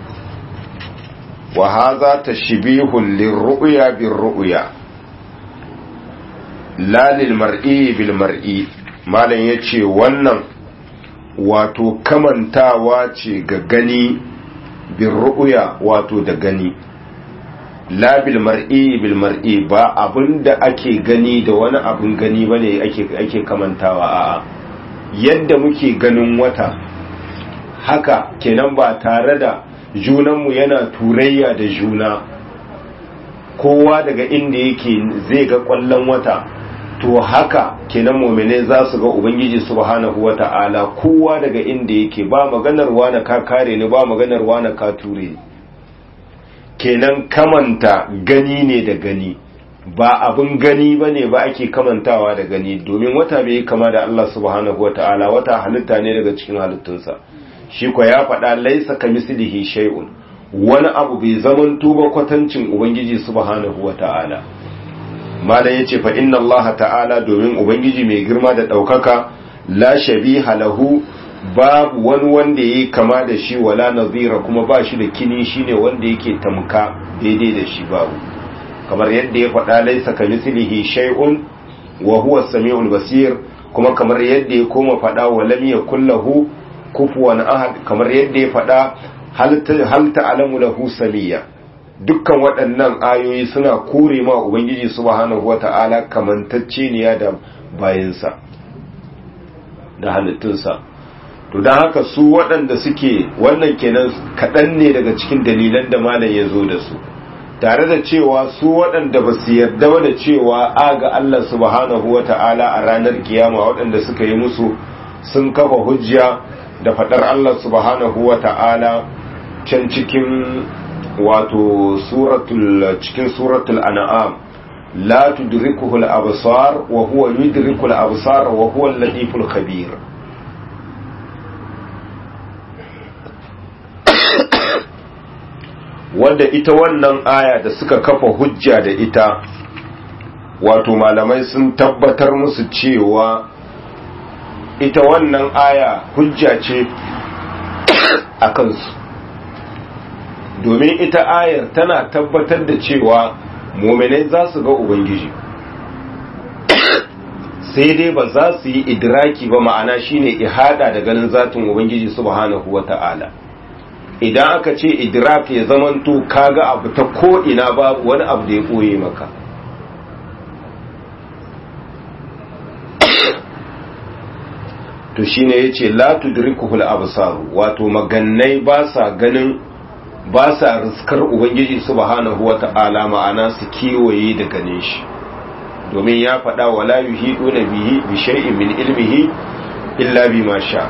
wa haza tashbihun lirru'ya birru'ya la lil mar'i bil mar'i malam yace wannan wato kamantawa ce ga gani bin ru'uya wato da gani la bil mar'i bil mar'i ba abinda ake gani da wani abin gani bane ake ake kamantawa a'a yadda muke ganin wata haka kenan ba tare da junanmu yana turayya da juna kowa daga inda yake zai ga kwallon wata to haka kenan mu'mine za su ga ubangiji subhanahu wata'ala kowa daga inda yake ba maganar wani ka kare ni ba maganar wani ka ture kenan kamanta gani ne da gani ba abin gani ba ne ba ake kamantawa da gani domin wata bai kama da Allah subhanahu wata'ala wata halitta ne daga cikin halittunsa shi ko ya faɗa laisa ka mislihi shay'un wani abu bai zaman tuba kwatancin ubangiji subhanahu wata'ala malam yace fa inna Allah ta'ala domin ubangiji mai girma da daukaka la shabiha lahu babu wani wanda yayi kama da shi wala nazira kuma ba shi da kini shine wanda yake tamka daidai da shi babu kamar yadda ya faɗa laisa ka mislihi shay'un wa huwa as-sami'ul basir kuma kamar yadda ya koma faɗa wa lam yakul lahu kufuwan ahad kamar yadda ya faɗa hal ta'lamu lahu samiyya dukkan waɗannan ayoyi suna kore ma ubangiji subhanahu wata'ala kamantacce ne da bayansa da halittunsa to don haka su waɗanda suke wannan kenan kaɗan ne daga cikin dalilan da malam ya zo da su tare da cewa su waɗanda ba su yarda ba da cewa aga Allah subhanahu wata'ala a ranar kiyama waɗanda suka yi musu sun kafa hujja da faɗar Allah subhanahu wata'ala can cikin wato suratul cikin suratul an'am la tudrikuhu al-absar wa huwa yudriku al-absar wa huwa al-latiful khabir wanda ita wannan aya da suka kafa hujja da ita wato malamai sun tabbatar musu cewa ita wannan aya hujja ce a kansu domin ita ayar tana tabbatar da cewa muminai za su ga ubangiji sai dai ba za su yi idraki ba ma'ana shine ihada da ganin zatin ubangiji subhanahu wata'ala idan aka ce idrak ya zamanto kaga abu ta ko ina babu wani abu da ya koye maka to shine yace la tudrikuhul absar wato magannai ba sa ganin ba sa riskar ubangiji subhanahu wata'ala ma'ana su kewaye da ganin shi domin ya faɗa wala yuhiduna bihi bi shay'in min ilmihi illa bima sha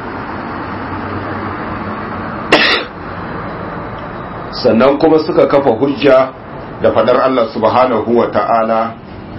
sannan kuma suka kafa hujja da faɗar Allah subhanahu wata'ala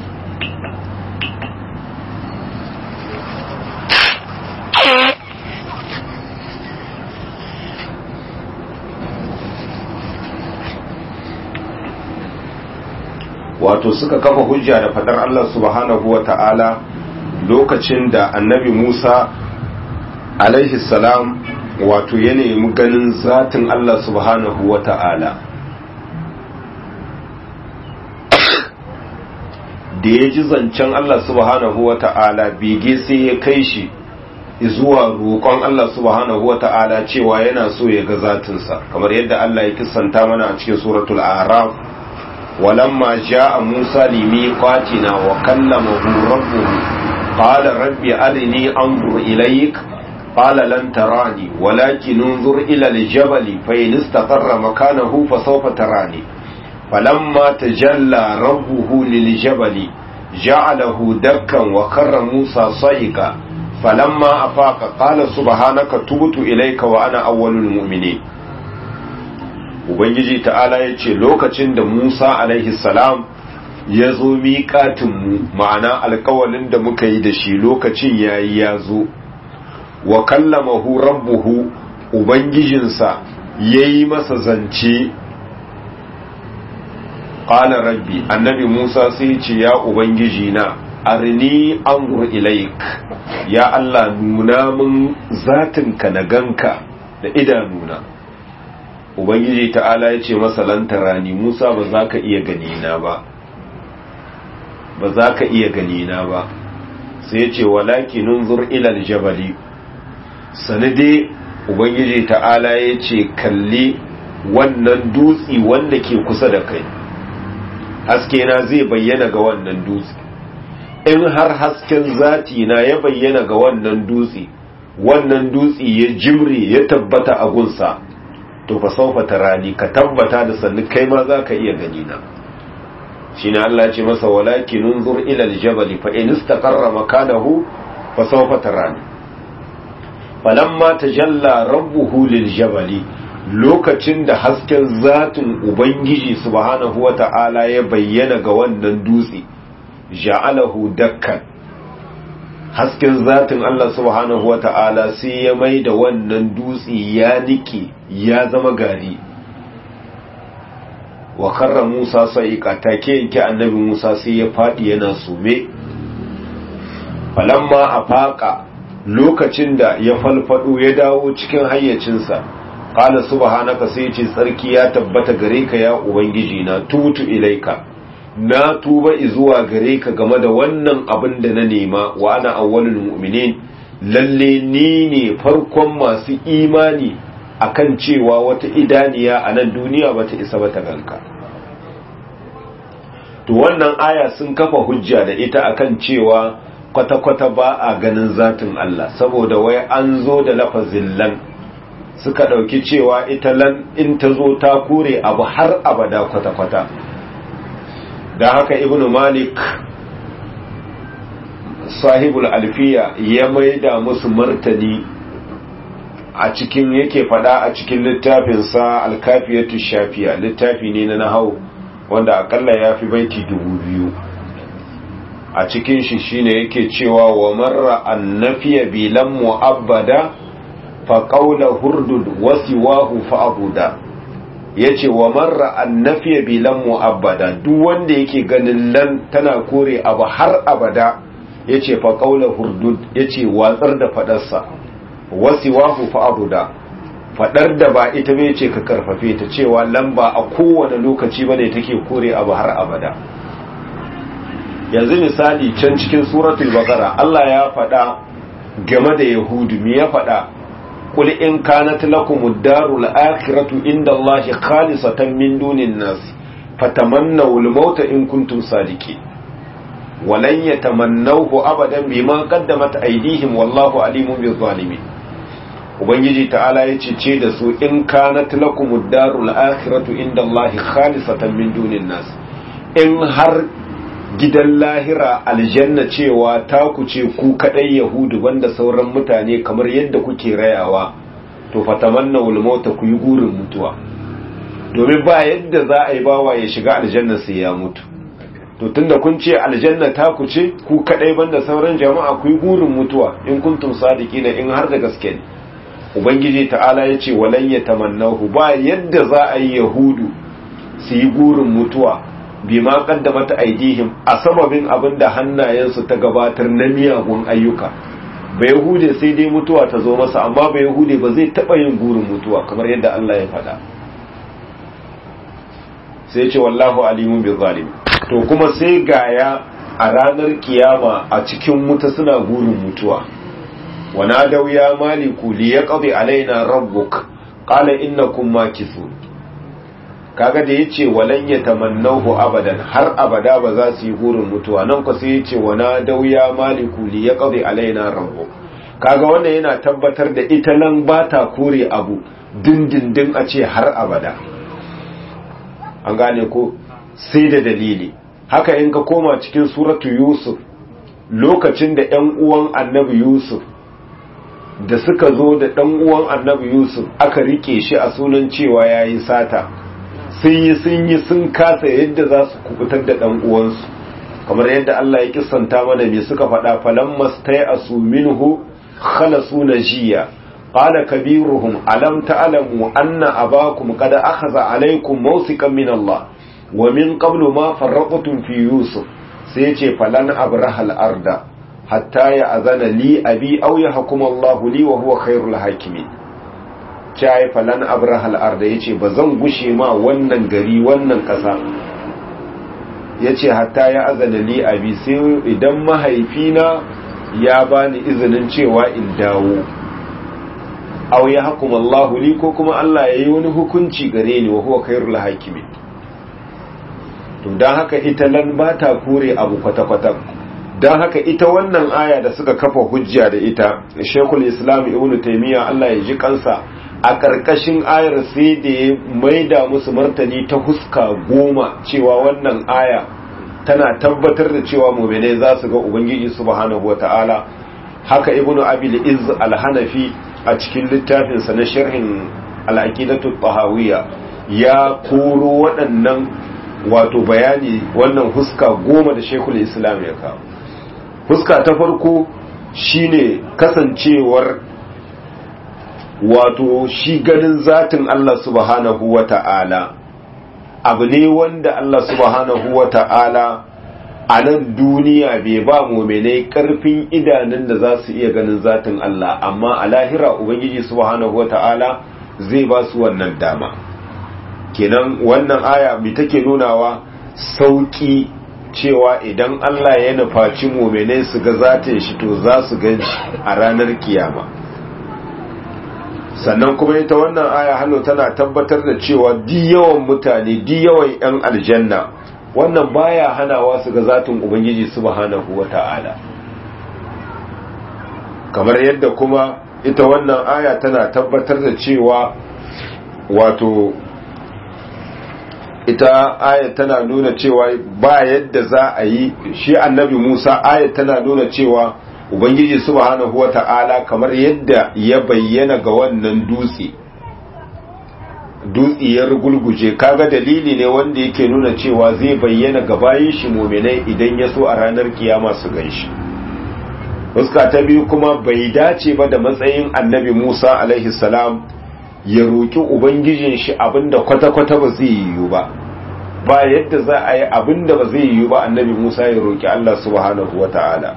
wato suka kafa hujja da fadar Allah subhanahu wa ta'ala lokacin da annabi Musa alaihi salam wato ya nemi ganin zatin Allah subhanahu wa ta'ala da ya ji zancen Allah subhanahu wa ta'ala bege sai ya kai shi zuwa roƙon Allah subhanahu wa ta'ala cewa yana so ya ga zatinsa kamar yadda Allah ya kisanta mana a cikin suratul araf ولما جاء موسى لميقاتنا وكلمه ربه قال رب أرني أنظر إليك قال لن تراني ولكن انظر إلى الجبل فإن استقر مكانه فسوف تراني فلما تجلى ربه للجبل جعله دكا وخر موسى صيقا فلما أفاق قال سبحانك تبت إليك وأنا أول المؤمنين ubangiji ta'ala ya ce lokacin da musa alaihi salam ya zo miƙatinmu ma'ana alkawalin da muka yi da shi lokacin ya yi ya zo wa kallamahu rabbuhu ubangijinsa ya yi masa zance ƙala rabbi annabi musa sai ce ya ubangiji na arni angur ilaik ya allah nuna min zatinka na ganka da idanuna ubangiji ta'ala ya ce masa lantarani musa ba za ka iya ganina ba ba za ka iya ganina ba sai ce walaki nunzur ilal jabali sanade ubangiji ta'ala ya ce kalli wannan dutsi wanda ke kusa da kai haske na zai bayyana ga wannan dutsi in har hasken zati na ya bayyana ga wannan dutsi wannan dutsi ya jimre ya tabbata a gunsa to fa saufa tarani ka tabbata da sannu kai ma za ka iya gani na shine Allah ya ce masa walakin unzur ila aljabal fa in istaqarra makanahu fa sawfa tarani falamma tajalla rabbuhu liljabali lokacin da hasken zatin ubangiji subhanahu wata'ala ya bayyana ga wannan dutse ja'alahu dakkan hasken zatin Allah subhanahu wata'ala sai ya mai da wannan dutse ya nike ya zama gari wa karra Musa sa'iqa take yake annabi Musa sai ya fadi yana sume falamma afaqa lokacin da ya falfado ya dawo cikin hayyacinsa qala subhanaka sai ya ce tsarki ya tabbata gare ka ya ubangiji na tutu ilaika na tuba zuwa gare ka game da wannan abin da na nema wa ana awwalul mu'minin lalle ni ne farkon masu imani akan cewa wata idaniya a nan duniya bata isa ba ta ganka to wannan aya sun kafa hujja da ita akan cewa kwata-kwata ba a ganin zatin Allah saboda wai an zo da lafazin lan suka ɗauki cewa ita lan in ta zo ta kore abu har abada kwata-kwata da haka ibnu malik sahibul alfiya ya maida musu martani a cikin yake fada a cikin littafinsa alkafiyatu shafiya littafi ne na nahau wanda akalla ya fi baiti dubu biyu a cikin shi shine yake cewa wa marra annafiya bilan mu'abbada fa qawla hurdud wasiwahu fa abuda yace wa marra annafiya bilan mu'abbada duk wanda yake ganin lan tana kore abu har abada yace fa qawla hurdud yace watsar da fadarsa wasiwahu fa abuda fadar da ba ita bai ce ka karfafe ta cewa lamba a kowane lokaci bane take kore abu har abada yanzu misali can cikin suratul baqara Allah ya faɗa game da yahudu me ya faɗa qul in kanat lakumud darul akhiratu inda Allahi khalisatan min dunin nas fatamannaw al-maut in kuntum sadiqin walan yatamannawhu abadan bima qaddamat aydihim wallahu alimun bil zalimin ubangiji ta'ala ya ce da su in kanat lakumud darul akhiratu inda Allahi khalisatan min dunin nas in har gidan lahira aljanna cewa ta ku ce ku kadai yahudu banda sauran mutane kamar yadda kuke rayawa to fatamanna wal mauta ku yi gurin mutuwa domin ba yadda za a yi bawa ya shiga aljanna sai ya mutu to tunda kun ce aljanna ta ku ce ku kadai banda sauran jama'a ku yi gurin mutuwa in kuntum sadiqina in har da gaske ne ubangiji ta'ala ya ce walan yatamannahu ba yadda za a yi yahudu su yi gurin mutuwa bima qaddamata aidihim a sababin abin da hannayensu ta gabatar na miyagun ayyuka ba yahude sai dai mutuwa ta zo masa amma ba yahude ba zai taba yin gurin mutuwa kamar yadda Allah ya faɗa sai ce wallahu alimun bi zalim to kuma sai gaya a ranar kiyama a cikin wuta suna gurin mutuwa wana dau ya maliku li yaqdi alaina rabbuk qala innakum makithun kaga da yace walan yatamannahu abadan har abada ba za su yi gurin mutuwa nan ko sai yace wana dauya maliku li yaqdi alaina rabbu kaga wannan yana tabbatar da ita nan ba ta kore abu dindindin a ce har abada an gane ko sai da dalili haka in ka koma cikin suratu yusuf lokacin da ƴan uwan annabi yusuf da suka zo da ɗan uwan annabi yusuf aka rike shi a sunan cewa yayi sata sun yi sun yi sun kasa yadda za su kubutar da ɗan uwansu kamar yadda Allah ya kissanta mana me suka faɗa falan mastai asu minhu khalasu najiya qala kabiruhum alam ta'lamu anna abakum qad akhadha alaykum mawsikan min Allah wa min qablu ma farraqtum fi yusuf sai yace falan abrahal arda hatta ya azana li abi aw yahkum Allah li wa huwa khairul hakimin cai falan abrahal arda yace ba zan gushe ma wannan gari wannan kasa yace hatta ya azana li abi sai idan mahaifina ya bani izinin cewa in dawo aw yahkum Allahu li ko kuma Allah yayi wani hukunci gare ni wa huwa khairul hakimin to dan haka ita lan ba ta kore abu kwata kwata dan haka ita wannan aya da suka kafa hujja da ita Sheikhul Islam Ibn Taymiyyah Allah ya ji kansa a ƙarƙashin ayar sai da ya maida musu martani ta huska goma cewa wannan aya tana tabbatar da cewa muminai za su ga ubangiji subhanahu wata'ala haka ibnu abil iz al-hanafi a cikin littafinsa na sharhin al-aqidatu tahawiyya ya koro waɗannan wato bayani wannan huska goma da shekul islam ya kawo huska ta farko shine kasancewar wato shi ganin zatin Allah subhanahu wa ta'ala abu ne wanda Allah subhanahu wa ta'ala a nan duniya bai ba muminai karfin idanun da za su iya ganin zatin Allah amma a lahira Ubangiji subhanahu wa ta'ala zai ba su wannan dama kenan wannan aya mai take nunawa sauki cewa idan Allah ya nufaci muminai su ga zatin shi to za su gan shi a ranar kiyama sannan kuma ita wannan aya hannu tana tabbatar da cewa di yawan mutane di yawan 'yan aljanna wannan baya hanawa su ga zatin ubangiji subhanahu wata'ala kamar yadda kuma ita wannan aya tana tabbatar da cewa wato ita aya tana nuna cewa ba yadda za a yi shi annabi Musa aya tana nuna cewa ubangiji subhanahu wata'ala kamar yadda ya bayyana ga wannan dutse dutse ya rugulguje kaga dalili ne wanda yake nuna cewa zai bayyana ga bayin shi muminai idan ya so a ranar kiyama su ganshi fuska ta biyu kuma bai dace ba da matsayin annabi Musa alaihi salam ya roki ubangijin shi abinda kwata-kwata ba zai yiwu ba ba yadda za a yi abinda ba zai yiwu ba annabi Musa ya roki Allah subhanahu wata'ala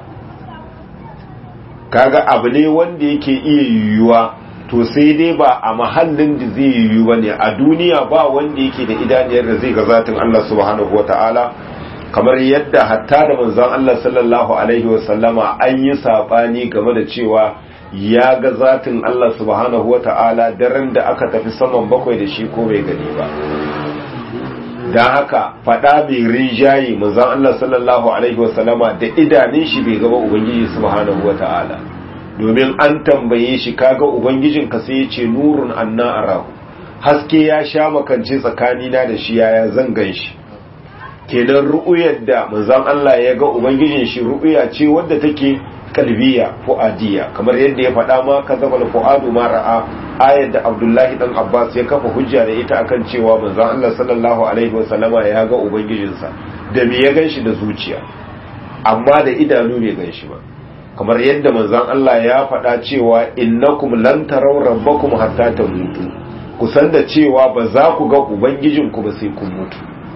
kaga abu ne wanda yake iya yiwuwa to sai dai ba a mahallin da zai yiwu ba ne a duniya ba wanda yake da idaniyar da zai ga zatin Allah subhanahu wata'ala kamar yadda hatta da manzon Allah sallallahu alaihi wasallama an yi sabani game da cewa ya ga zatin Allah subhanahu wata'ala daren da aka tafi saman bakwai da shi ko bai gani ba don haka fada mai rinjaye manzon Allah sallallahu alaihi wasallama da idanun shi bai gaba ubangiji subhanahu wata'ala domin an tambaye shi kaga ubangijin ka sai ya ce nurun anna arahu haske ya sha makance tsakanina da shi yaya zan gan shi kenan ru'uyar da manzon Allah ya ga ubangijin shi ru'uya ce wadda take kalbiya fu'adiya kamar yadda ya faɗa ma kazaba fu'adu ma ra'a ayar da Abdullahi dan Abbas ya kafa hujja da ita akan cewa manzon Allah sallallahu alaihi wasallama ya ga ubangijinsa da me ya ganshi da zuciya amma da idanu bai ganshi ba kamar yadda manzon Allah ya faɗa cewa innakum lan taraw rabbakum hatta tamutu kusan da cewa ba za ku ga ubangijinku ba sai kun mutu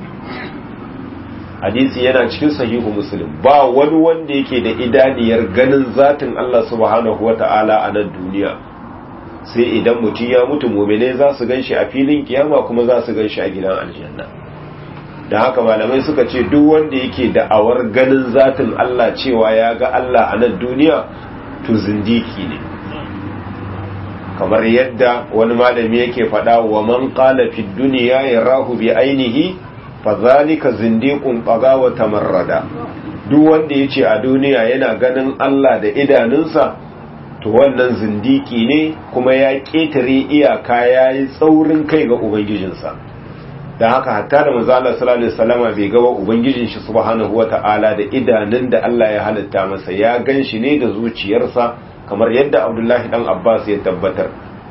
hadisi yana cikin sahihu muslim ba wani wanda yake da idaniyar ganin zatin Allah subhanahu wata'ala a nan duniya sai idan mutum ya mutu mumine za su ganshi a filin kiyama kuma za su ganshi a gidan aljanna da haka malamai suka ce duk wanda yake da'awar ganin zatin Allah cewa ya ga Allah a nan duniya to zindiki ne kamar yadda wani malami yake faɗa wa man qala fid dunya yarahu bi ainihi fazalika zindiqun baga wa tamarrada duk wanda yace a duniya yana ganin Allah da idanunsa to wannan zindiki ne kuma ya ketare iyaka yayi tsaurin kai ga ubangijinsa dan haka hatta da manzo Allah sallallahu alaihi wasallama bai ga ubangijin shi subhanahu wataala da idanun da Allah ya halitta masa ya ganshi ne da zuciyarsa kamar yadda Abdullahi dan Abbas ya tabbatar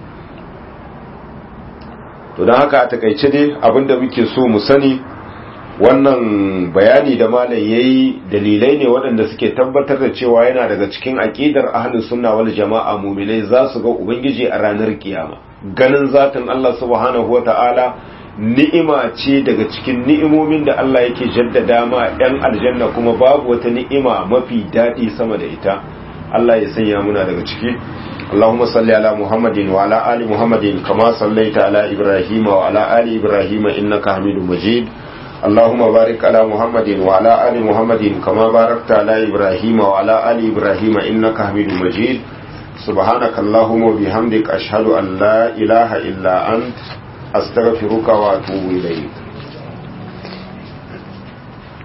to dan haka a takaice dai abinda muke so mu sani wannan bayani da malam yayi dalilai ne waɗanda suke tabbatar da cewa yana daga cikin aqidar ahlus sunna wal jama'a mu'minai za su ga ubangiji a ranar kiyama ganin zatin Allah subhanahu wata'ala ni'ima ce daga cikin ni'imomin da Allah yake jaddada ma ɗan aljanna kuma babu wata ni'ima mafi daɗi sama da ita Allah ya sanya muna daga ciki اللهم صل على محمد وعلى آل محمد كما صليت على إبراهيم وعلى آل إبراهيم إنك حميد مجيد اللهم بارك على محمد وعلى آل محمد كما باركت على إبراهيم وعلى آل إبراهيم إنك حميد مجيد subhanaka allahumma bihamdik ashhadu an la ilaha illa ant astaghfiruka wa atubu ilayk